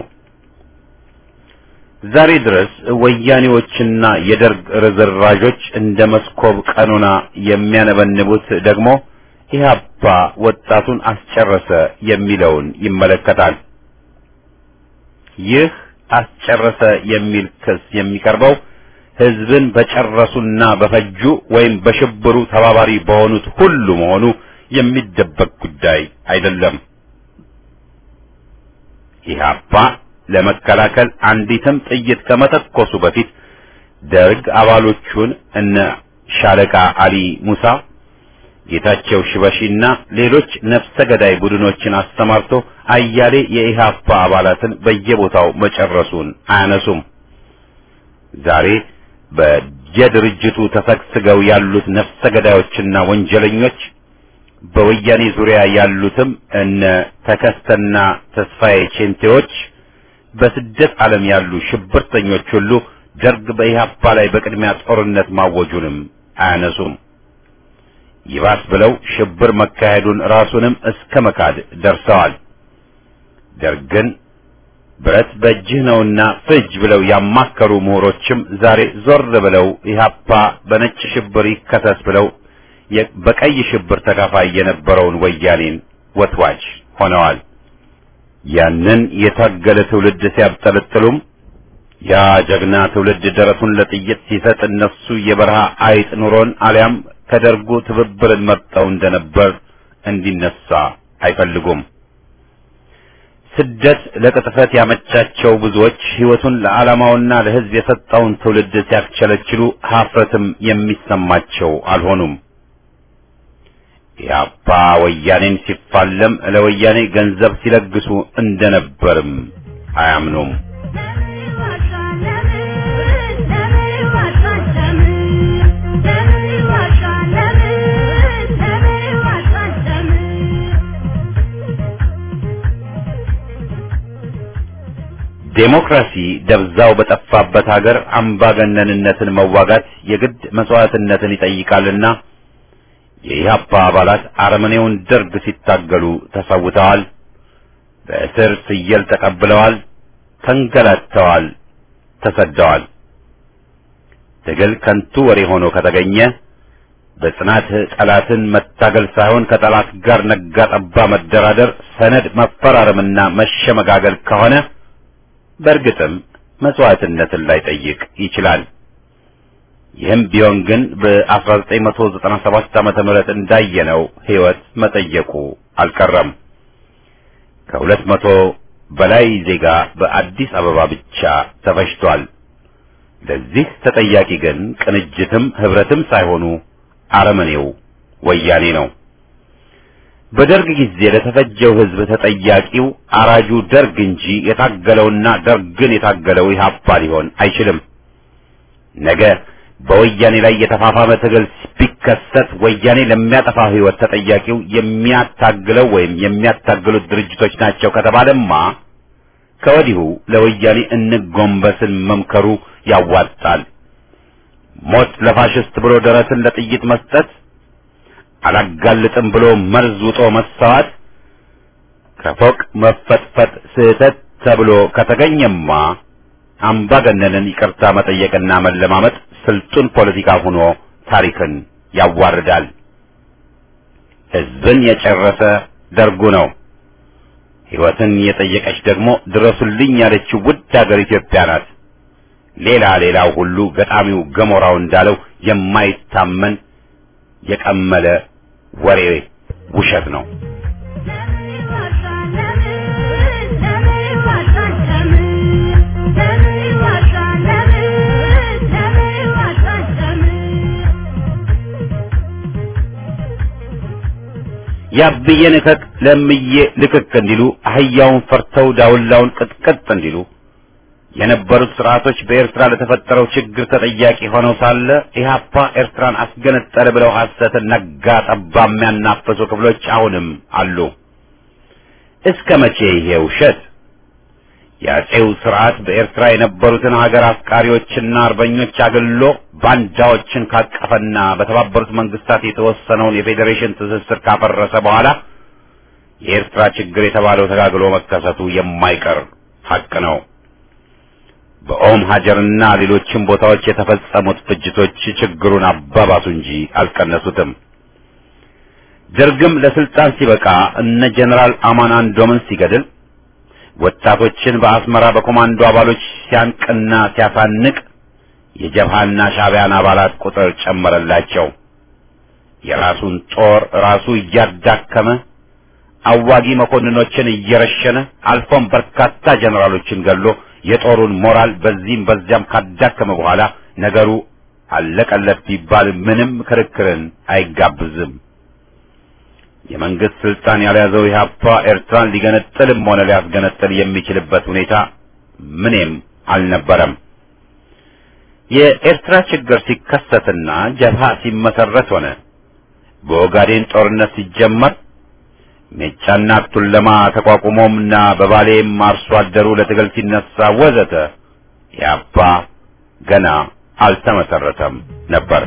ዛሬ ድረስ ወያኔዎችና የደርግ ርዝራዦች እንደ መስኮብ ቀኑና የሚያነበንቡት ደግሞ ኢህአፓ ወጣቱን አስጨረሰ የሚለውን ይመለከታል። ይህ አስጨረሰ የሚል ክስ የሚቀርበው ህዝብን በጨረሱና በፈጁ ወይም በሽብሩ ተባባሪ በሆኑት ሁሉ መሆኑ የሚደበቅ ጉዳይ አይደለም። ኢህአፓ ለመከላከል አንዲትም ጥይት ከመተኮሱ በፊት ደርግ አባሎቹን እነ ሻለቃ አሊ ሙሳ፣ ጌታቸው ሽበሺና ሌሎች ነፍሰ ገዳይ ቡድኖችን አስተማርቶ አያሌ የኢህአፓ አባላትን በየቦታው መጨረሱን አያነሱም። ዛሬ በየድርጅቱ ተሰግስገው ያሉት ነፍሰ ገዳዮችና ወንጀለኞች በወያኔ ዙሪያ ያሉትም እነ ተከስተና ተስፋዬ ቼንቴዎች በስደት ዓለም ያሉ ሽብርተኞች ሁሉ ደርግ በኢህአፓ ላይ በቅድሚያ ጦርነት ማወጁንም አያነሱም። ይባስ ብለው ሽብር መካሄዱን ራሱንም እስከ መካድ ደርሰዋል። ደርግን ብረት በእጅህ ነውና ፍጅ ብለው ያማከሩ ምሁሮችም ዛሬ ዞር ብለው ኢህአፓ በነጭ ሽብር ይከሰስ ብለው በቀይ ሽብር ተካፋይ የነበረውን ወያኔን ወትዋጅ ሆነዋል። ያንን የታገለ ትውልድ ሲያብጠለጥሉም ያ ጀግና ትውልድ ደረቱን ለጥይት ሲሰጥ እነሱ የበረሃ አይጥ ኑሮን አሊያም ከደርጉ ትብብርን መርጠው እንደነበር እንዲነሳ አይፈልጉም። ስደት ለቅጥፈት ያመቻቸው ብዙዎች ሕይወቱን ለዓላማውና ለሕዝብ የሰጠውን ትውልድ ሲያስቸለችሉ ሀፍረትም የሚሰማቸው አልሆኑም። ኢህአፓ ወያኔን ሲፋለም ለወያኔ ገንዘብ ሲለግሱ እንደነበርም አያምኑም። ዴሞክራሲ ደብዛው በጠፋበት ሀገር አምባገነንነትን መዋጋት የግድ መስዋዕትነትን ይጠይቃልና የኢህአፓ አባላት አረመኔውን ደርግ ሲታገሉ ተሰውተዋል። በእስር ፍየል ተቀብለዋል፣ ተንገላተዋል፣ ተሰደዋል። ትግል ከንቱ ወሬ ሆኖ ከተገኘ በጽናት ጠላትን መታገል ሳይሆን ከጠላት ጋር ነጋ ጠባ መደራደር፣ ሰነድ መፈራረምና መሸመጋገል ከሆነ በእርግጥም መስዋዕትነትን ላይጠይቅ ይችላል። ይህም ቢሆን ግን በ1997 ዓመተ ምህረት እንዳየነው ሕይወት መጠየቁ አልቀረም። ከሁለት መቶ በላይ ዜጋ በአዲስ አበባ ብቻ ተፈጅቷል። ለዚህ ተጠያቂ ግን ቅንጅትም ህብረትም ሳይሆኑ አረመኔው ወያኔ ነው። በደርግ ጊዜ ለተፈጀው ህዝብ ተጠያቂው አራጁ ደርግ እንጂ የታገለውና ደርግን የታገለው ኢህአፓ ሊሆን አይችልም። ነገ በወያኔ ላይ የተፋፋመ ትግል ቢከሰት ወያኔ ለሚያጠፋው ህይወት ተጠያቂው የሚያታግለው ወይም የሚያታግሉት ድርጅቶች ናቸው ከተባለማ ከወዲሁ ለወያኔ እንጎንበስን መምከሩ ያዋጣል። ሞት ለፋሽስት ብሎ ደረትን ለጥይት መስጠት፣ አላጋልጥም ብሎ መርዝ ውጦ መሰዋት፣ ከፎቅ መፈጥፈጥ ስህተት ተብሎ ከተገኘማ አምባገነንን ይቅርታ መጠየቅና መለማመጥ ስልጡን ፖለቲካ ሆኖ ታሪክን ያዋርዳል። ህዝብን የጨረሰ ደርጉ ነው። ህይወትን የጠየቀች ደግሞ ድረሱልኝ ያለችው ውድ ሀገር ኢትዮጵያ ናት። ሌላ ሌላው ሁሉ ገጣሚው ገሞራው እንዳለው የማይታመን የቀመለ ወሬ ውሸት ነው። ለምን ይዋሻል? ለምን ለምን ይዋሻል? ለምን ለምን ይዋሻል? ለምን ለምን ይዋሻል? ያብዬን እከክ ለምዬ ልክክ እንዲሉ አህያውን ፈርተው ዳውላውን ቅጥቅጥ እንዲሉ የነበሩት ስርዓቶች በኤርትራ ለተፈጠረው ችግር ተጠያቂ ሆነው ሳለ ኢህአፓ ኤርትራን አስገነጠለ ብለው ሐሰትን ነጋ ጠባ የሚያናፈሱ ክፍሎች አሁንም አሉ። እስከ መቼ ይሄ ውሸት? የአጼው ስርዓት በኤርትራ የነበሩትን ሀገር አፍቃሪዎችና አርበኞች አግሎ ባንዳዎችን ካቀፈና በተባበሩት መንግስታት የተወሰነውን የፌዴሬሽን ትስስር ካፈረሰ በኋላ የኤርትራ ችግር የተባለው ተጋግሎ መከሰቱ የማይቀር ሀቅ ነው። በኦም ሀጀርና ሌሎችም ቦታዎች የተፈጸሙት ፍጅቶች ችግሩን አባባሱ እንጂ አልቀነሱትም። ደርግም ለስልጣን ሲበቃ እነ ጀነራል አማን አንዶምን ሲገድል ወጣቶችን በአስመራ በኮማንዶ አባሎች ሲያንቅና ሲያሳንቅ የጀብሃና ሻዕቢያን አባላት ቁጥር ጨመረላቸው። የራሱን ጦር ራሱ እያዳከመ አዋጊ መኮንኖችን እየረሸነ አልፎም በርካታ ጀነራሎችን ገሎ የጦሩን ሞራል በዚህም በዚያም ካዳከመ በኋላ ነገሩ አለቀለት ቢባል ምንም ክርክርን አይጋብዝም። የመንግስት ስልጣን ያልያዘው ኢህአፓ ኤርትራን ሊገነጥልም ሆነ ሊያስገነጥል የሚችልበት ሁኔታ ምንም አልነበረም። የኤርትራ ችግር ሲከሰትና ጀብሃ ሲመሰረት ሆነ በኦጋዴን ጦርነት ሲጀመር ሜጫና ቱለማ ተቋቁሞምና በባሌም አርሶ አደሩ ለትግል ሲነሳ ወዘተ ኢህአፓ ገና አልተመሰረተም ነበር።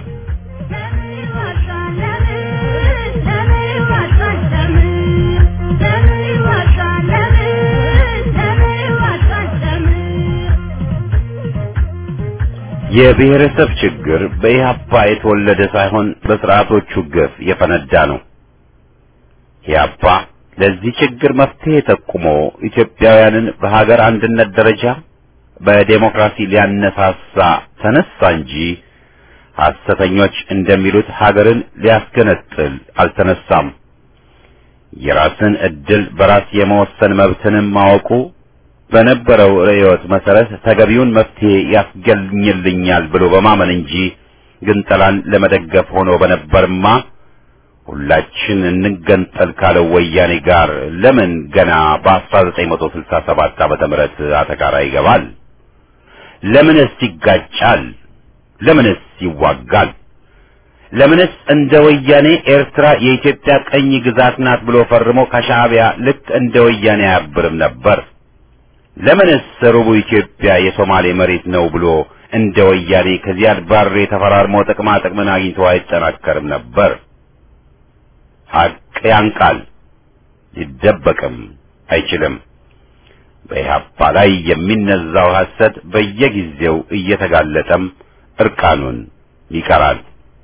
የብሔረሰብ ችግር በኢህአፓ የተወለደ ሳይሆን በስርዓቶቹ ግፍ የፈነዳ ነው። ኢህአፓ ለዚህ ችግር መፍትሄ ጠቁሞ ኢትዮጵያውያንን በሀገር አንድነት ደረጃ በዴሞክራሲ ሊያነሳሳ ተነሳ እንጂ ሐሰተኞች እንደሚሉት ሀገርን ሊያስገነጥል አልተነሳም። የራስን ዕድል በራስ የመወሰን መብትንም ማወቁ በነበረው ርዕዮት መሰረት ተገቢውን መፍትሄ ያስገኝልኛል ብሎ በማመን እንጂ ግንጠላን ለመደገፍ ሆኖ በነበርማ ሁላችን እንገንጠል ካለው ወያኔ ጋር ለምን ገና በ1967 ዓመተ ምህረት አተካራ ይገባል? ለምንስ ይጋጫል? ለምንስ ይዋጋል? ለምንስ እንደ ወያኔ ኤርትራ የኢትዮጵያ ቀኝ ግዛት ናት ብሎ ፈርሞ ከሻዕቢያ ልክ እንደ ወያኔ አያብርም ነበር? ለምንስ ሩቡ ኢትዮጵያ የሶማሌ መሬት ነው ብሎ እንደ ወያኔ ከዚያድ ባሬ ተፈራርሞ ጥቅማ ጥቅምን አግኝቶ አይጠናከርም ነበር? ሐቅ ያንቃል፣ ሊደበቅም አይችልም። በኢህአፓ ላይ የሚነዛው ሐሰት በየጊዜው እየተጋለጠም እርቃኑን ይቀራል።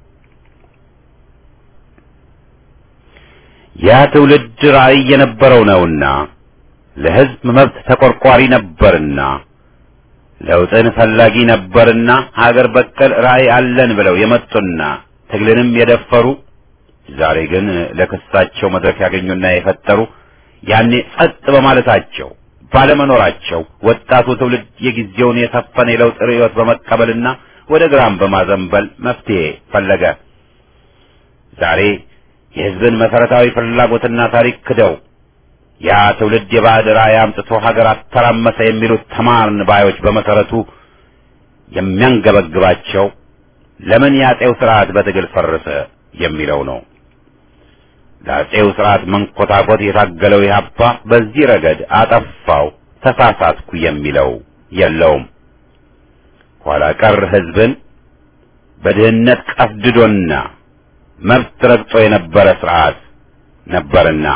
ያ ትውልድ ራዕይ የነበረው ነውና ለሕዝብ መብት ተቆርቋሪ ነበርና ለውጥን ፈላጊ ነበርና ሀገር በቀል ራዕይ አለን ብለው የመጡና ትግልንም የደፈሩ ዛሬ ግን ለክሳቸው መድረክ ያገኙና የፈጠሩ ያኔ ጸጥ በማለታቸው ባለመኖራቸው ወጣቱ ትውልድ የጊዜውን የሰፈነ የለውጥ ርዕዮት በመቀበልና ወደ ግራም በማዘንበል መፍትሄ ፈለገ። ዛሬ የሕዝብን መሰረታዊ ፍላጎትና ታሪክ ክደው ያ ትውልድ የባዕድ ራዕይ አምጥቶ ሀገር አተራመሰ የሚሉት ተማርን ባዮች በመሰረቱ የሚያንገበግባቸው ለምን የአጼው ስርዓት በትግል ፈረሰ የሚለው ነው። ለአጼው ስርዓት መንኮታኮት የታገለው ኢህአፓ በዚህ ረገድ አጠፋው፣ ተሳሳትኩ የሚለው የለውም። ኋላ ቀር ሕዝብን በድህነት ቀፍድዶና መብት ረግጦ የነበረ ስርዓት ነበርና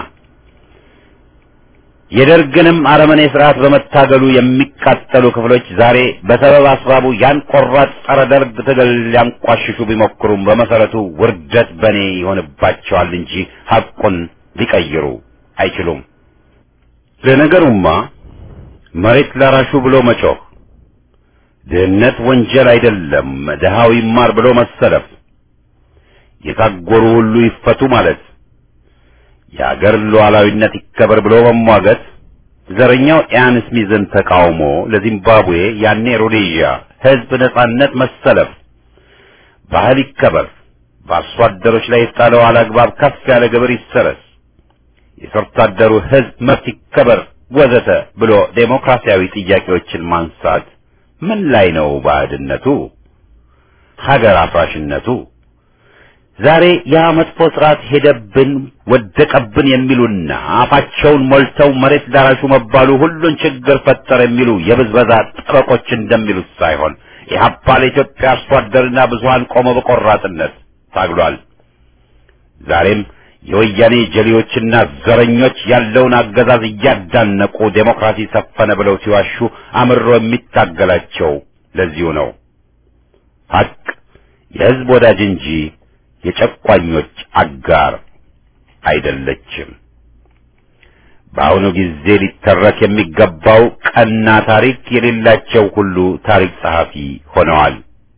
የደርግንም አረመኔ ስርዓት በመታገሉ የሚቃጠሉ ክፍሎች ዛሬ በሰበብ አስባቡ ያን ቆራጥ ጸረ ደርግ ትግል ሊያንቋሽሹ ቢሞክሩም በመሰረቱ ውርደት በኔ ይሆንባቸዋል እንጂ ሐቁን ሊቀይሩ አይችሉም። ለነገሩማ መሬት ላራሹ ብሎ መጮህ፣ ድህነት ወንጀል አይደለም ድሃው ይማር ብሎ መሰለፍ፣ የታጎሩ ሁሉ ይፈቱ ማለት የአገር ሉዓላዊነት ይከበር ብሎ መሟገት ዘረኛው ኢያን ስሚዝን ተቃውሞ ለዚምባብዌ ያኔ ሮዴዥያ ሕዝብ ነጻነት መሰለፍ፣ ባህል ይከበር፣ በአርሶ አደሮች ላይ የጣለው አላግባብ ከፍ ያለ ግብር ይሰረዝ፣ የሰርቶ አደሩ ሕዝብ መብት ይከበር ወዘተ ብሎ ዴሞክራሲያዊ ጥያቄዎችን ማንሳት ምን ላይ ነው ባዕድነቱ? ሀገር አፍራሽነቱ? ዛሬ ያ መጥፎ ስርዓት ሄደብን ወደቀብን የሚሉና አፋቸውን ሞልተው መሬት ዳራሹ መባሉ ሁሉን ችግር ፈጠረ የሚሉ የብዝበዛ ጠበቆች እንደሚሉት ሳይሆን ኢህአፓ ለኢትዮጵያ አርሶ አደርና ብዙሀን ቆመ በቆራጥነት ታግሏል። ዛሬም የወያኔ ጀሌዎችና ዘረኞች ያለውን አገዛዝ እያዳነቁ ዴሞክራሲ ሰፈነ ብለው ሲዋሹ አምሮ የሚታገላቸው ለዚሁ ነው። ሀቅ የህዝብ ወዳጅ እንጂ የጨቋኞች አጋር አይደለችም። በአሁኑ ጊዜ ሊተረክ የሚገባው ቀና ታሪክ የሌላቸው ሁሉ ታሪክ ጸሐፊ ሆነዋል።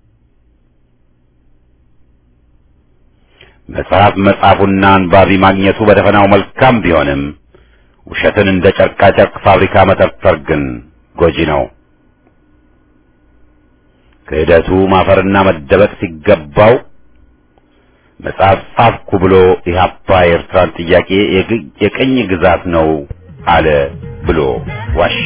መጽሐፍ መጻፉና አንባቢ ማግኘቱ በደፈናው መልካም ቢሆንም ውሸትን እንደ ጨርቃ ጨርቅ ፋብሪካ መጠርጠር ግን ጎጂ ነው። ክህደቱ ማፈርና መደበቅ ሲገባው መጽሐፍ ጻፍኩ ብሎ ኢህአፓ የኤርትራን ጥያቄ የቅኝ ግዛት ነው አለ ብሎ ዋሸ።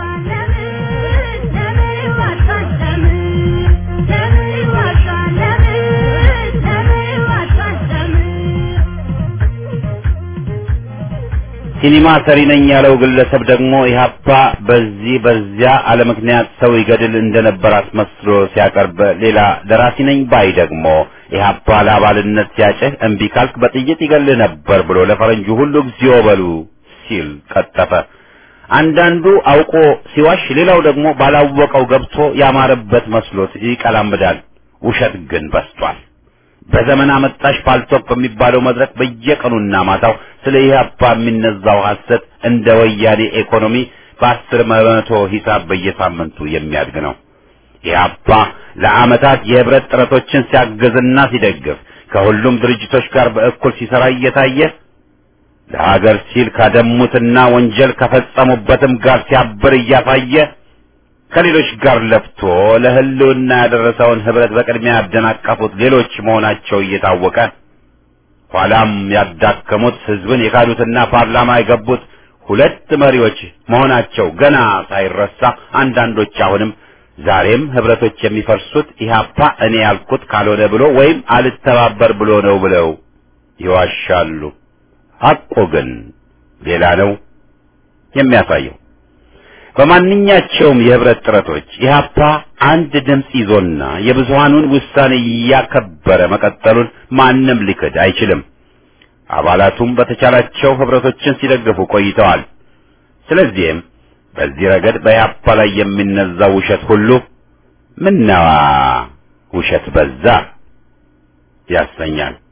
ሲኒማ ሰሪ ነኝ ያለው ግለሰብ ደግሞ ኢህአፓ በዚህ በዚያ አለ ምክንያት ሰው ይገድል እንደነበር አስመስሎ ሲያቀርብ፣ ሌላ ደራሲ ነኝ ባይ ደግሞ ኢህአፓ ለአባልነት ሲያጭህ እምቢ ካልክ በጥይት ይገልህ ነበር ብሎ ለፈረንጁ ሁሉ እግዚኦ በሉ ሲል ቀጠፈ። አንዳንዱ አውቆ ሲዋሽ፣ ሌላው ደግሞ ባላወቀው ገብቶ ያማረበት መስሎት ይቀላምዳል። ውሸት ግን በስቷል። በዘመን አመጣሽ ፓልቶፕ በሚባለው መድረክ በየቀኑና ማታው ስለ ኢህአፓ የሚነዛው ሐሰት እንደ ወያኔ ኢኮኖሚ በአስር በመቶ ሂሳብ በየሳምንቱ የሚያድግ ነው። ኢህአፓ ለዓመታት የህብረት ጥረቶችን ሲያግዝና ሲደግፍ ከሁሉም ድርጅቶች ጋር በእኩል ሲሰራ እየታየ ለሀገር ሲል ካደሙትና ወንጀል ከፈጸሙበትም ጋር ሲያብር እያሳየ ከሌሎች ጋር ለፍቶ ለህልውና ያደረሰውን ህብረት በቅድሚያ ያደናቀፉት ሌሎች መሆናቸው እየታወቀ ኋላም ያዳከሙት ህዝብን የካዱትና ፓርላማ የገቡት ሁለት መሪዎች መሆናቸው ገና ሳይረሳ አንዳንዶች አሁንም ዛሬም ህብረቶች የሚፈርሱት ኢህአፓ እኔ ያልኩት ካልሆነ ብሎ ወይም አልተባበር ብሎ ነው ብለው ይዋሻሉ። ሐቁ ግን ሌላ ነው የሚያሳየው። በማንኛቸውም የህብረት ጥረቶች ኢህአፓ አንድ ድምፅ ይዞና የብዙሃኑን ውሳኔ እያከበረ መቀጠሉን ማንም ሊክድ አይችልም። አባላቱም በተቻላቸው ህብረቶችን ሲደግፉ ቆይተዋል። ስለዚህም በዚህ ረገድ በኢህአፓ ላይ የሚነዛው ውሸት ሁሉ ምነዋ ውሸት በዛ ያሰኛል።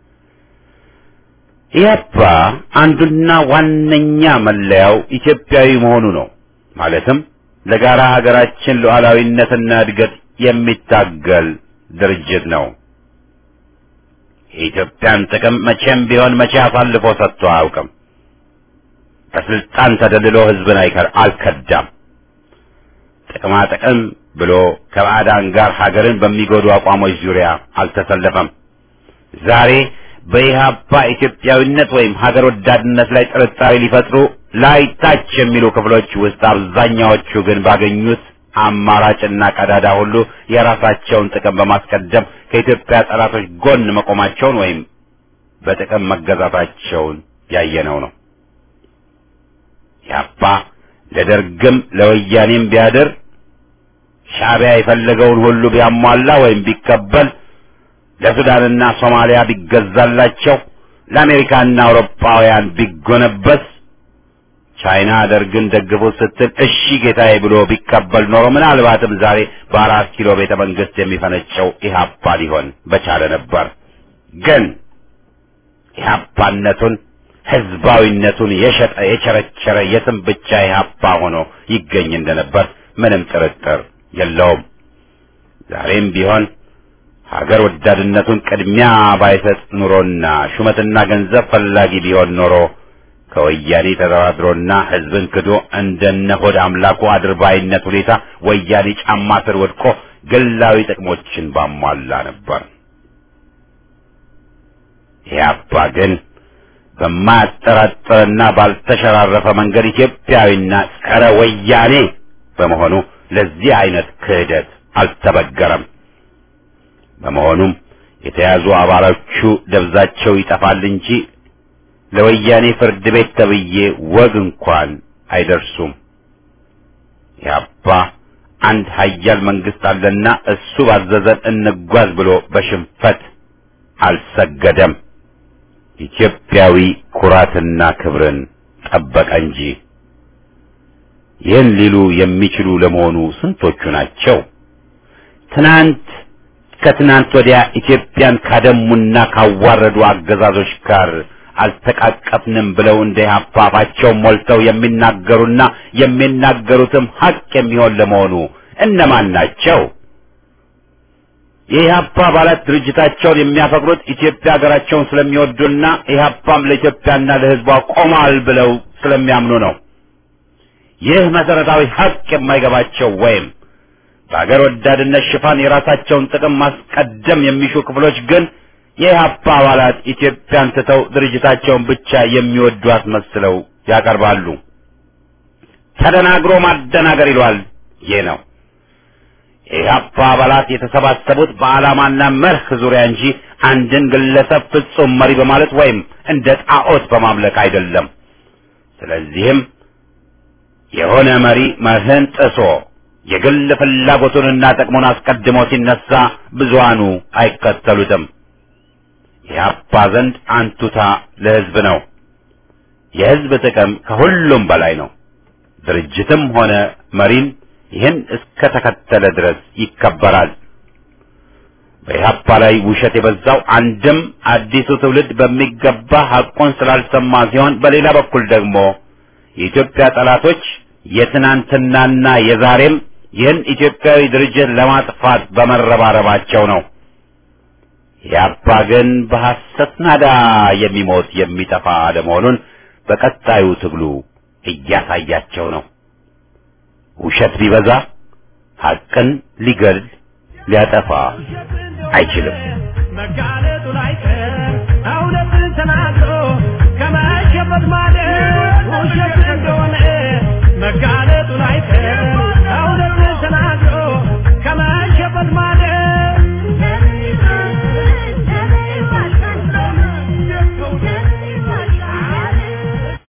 ኢህአፓ አንዱና ዋነኛ መለያው ኢትዮጵያዊ መሆኑ ነው። ማለትም ለጋራ ሀገራችን ሉዓላዊነትና እድገት የሚታገል ድርጅት ነው። የኢትዮጵያን ጥቅም መቼም ቢሆን መቼ አሳልፎ ሰጥቶ አያውቅም። በስልጣን ተደልሎ ህዝብን አይከር አልከዳም። ጥቅማ ጥቅም ብሎ ከባዕዳን ጋር ሀገርን በሚጎዱ አቋሞች ዙሪያ አልተሰለፈም። ዛሬ በኢህአፓ ኢትዮጵያዊነት ወይም ሀገር ወዳድነት ላይ ጥርጣሬ ሊፈጥሩ ላይ ታች የሚሉ ክፍሎች ውስጥ አብዛኛዎቹ ግን ባገኙት አማራጭና ቀዳዳ ሁሉ የራሳቸውን ጥቅም በማስቀደም ከኢትዮጵያ ጠላቶች ጎን መቆማቸውን ወይም በጥቅም መገዛታቸውን ያየነው ነው። ኢህአፓ ለደርግም ለወያኔም ቢያድር ሻዕቢያ የፈለገውን ሁሉ ቢያሟላ ወይም ቢቀበል ለሱዳንና ሶማሊያ ቢገዛላቸው ለአሜሪካና አውሮፓውያን ቢጎነበስ ቻይና ደርግን ደግፎ ስትል እሺ ጌታዬ ብሎ ቢቀበል ኖሮ ምናልባትም ዛሬ በአራት ኪሎ ቤተ መንግስት የሚፈነጨው ኢህአፓ ሊሆን በቻለ ነበር። ግን ኢህአፓነቱን ህዝባዊነቱን የሸጠ የቸረቸረ የስም ብቻ ኢህአፓ ሆኖ ይገኝ እንደነበር ምንም ጥርጥር የለውም። ዛሬም ቢሆን ሀገር ወዳድነቱን ቅድሚያ ባይሰጥ ኑሮና ሹመትና ገንዘብ ፈላጊ ቢሆን ኖሮ ከወያኔ ተደራድሮና ህዝብን ክዶ እንደነ ሆድ አምላኩ አድርባይነት ሁኔታ ወያኔ ጫማ ስር ወድቆ ግላዊ ጥቅሞችን ባሟላ ነበር። ኢህአፓ ግን በማያጠራጥርና ባልተሸራረፈ መንገድ ኢትዮጵያዊና ጸረ ወያኔ በመሆኑ ለዚህ አይነት ክህደት አልተበገረም። በመሆኑም የተያዙ አባሎቹ ደብዛቸው ይጠፋል እንጂ ለወያኔ ፍርድ ቤት ተብዬ ወግ እንኳን አይደርሱም። ኢህአፓ አንድ ሀያል መንግስት አለና እሱ ባዘዘን እንጓዝ ብሎ በሽንፈት አልሰገደም። ኢትዮጵያዊ ኩራትና ክብርን ጠበቀ እንጂ። ይህን ሊሉ የሚችሉ ለመሆኑ ስንቶቹ ናቸው? ትናንት ከትናንት ወዲያ ኢትዮጵያን ካደሙና ካዋረዱ አገዛዞች ጋር አልተቃቀፍንም ብለው እንደ ኢህአፓ አፋቸውን ሞልተው የሚናገሩና የሚናገሩትም ሀቅ የሚሆን ለመሆኑ እነማን ናቸው? የኢህአፓ አባላት ድርጅታቸውን የሚያፈቅሩት ኢትዮጵያ ሀገራቸውን ስለሚወዱና ኢህአፓም ለኢትዮጵያና ለሕዝቧ ቆሟል ብለው ስለሚያምኑ ነው። ይህ መሰረታዊ ሀቅ የማይገባቸው ወይም በሀገር ወዳድነት ሽፋን የራሳቸውን ጥቅም ማስቀደም የሚሹ ክፍሎች ግን የኢህአፓ አባላት ኢትዮጵያን ትተው ድርጅታቸውን ብቻ የሚወዱ አስመስለው ያቀርባሉ። ተደናግሮ ማደናገር ይሏል። ይህ ነው የኢህአፓ አባላት የተሰባሰቡት በዓላማና መርህ ዙሪያ እንጂ አንድን ግለሰብ ፍጹም መሪ በማለት ወይም እንደ ጣዖት በማምለክ አይደለም። ስለዚህም የሆነ መሪ መርህን ጥሶ የግል ፍላጎቱንና ጥቅሙን አስቀድሞ ሲነሳ ብዙሃኑ አይከተሉትም። የኢህአፓ ዘንድ አንቱታ ለህዝብ ነው። የህዝብ ጥቅም ከሁሉም በላይ ነው። ድርጅትም ሆነ መሪን ይህን እስከ ተከተለ ድረስ ይከበራል። በኢህአፓ ላይ ውሸት የበዛው አንድም አዲሱ ትውልድ በሚገባ ሐቁን ስላልሰማ ሲሆን፣ በሌላ በኩል ደግሞ የኢትዮጵያ ጠላቶች የትናንትናና የዛሬም ይህን ኢትዮጵያዊ ድርጅት ለማጥፋት በመረባረባቸው ነው። ኢህአፓ ግን በሐሰት ናዳ የሚሞት የሚጠፋ አለመሆኑን በቀጣዩ ትግሉ እያሳያቸው ነው። ውሸት ቢበዛ ሐቅን ሊገል ሊያጠፋ አይችልም። መጋለጡ ላይቀር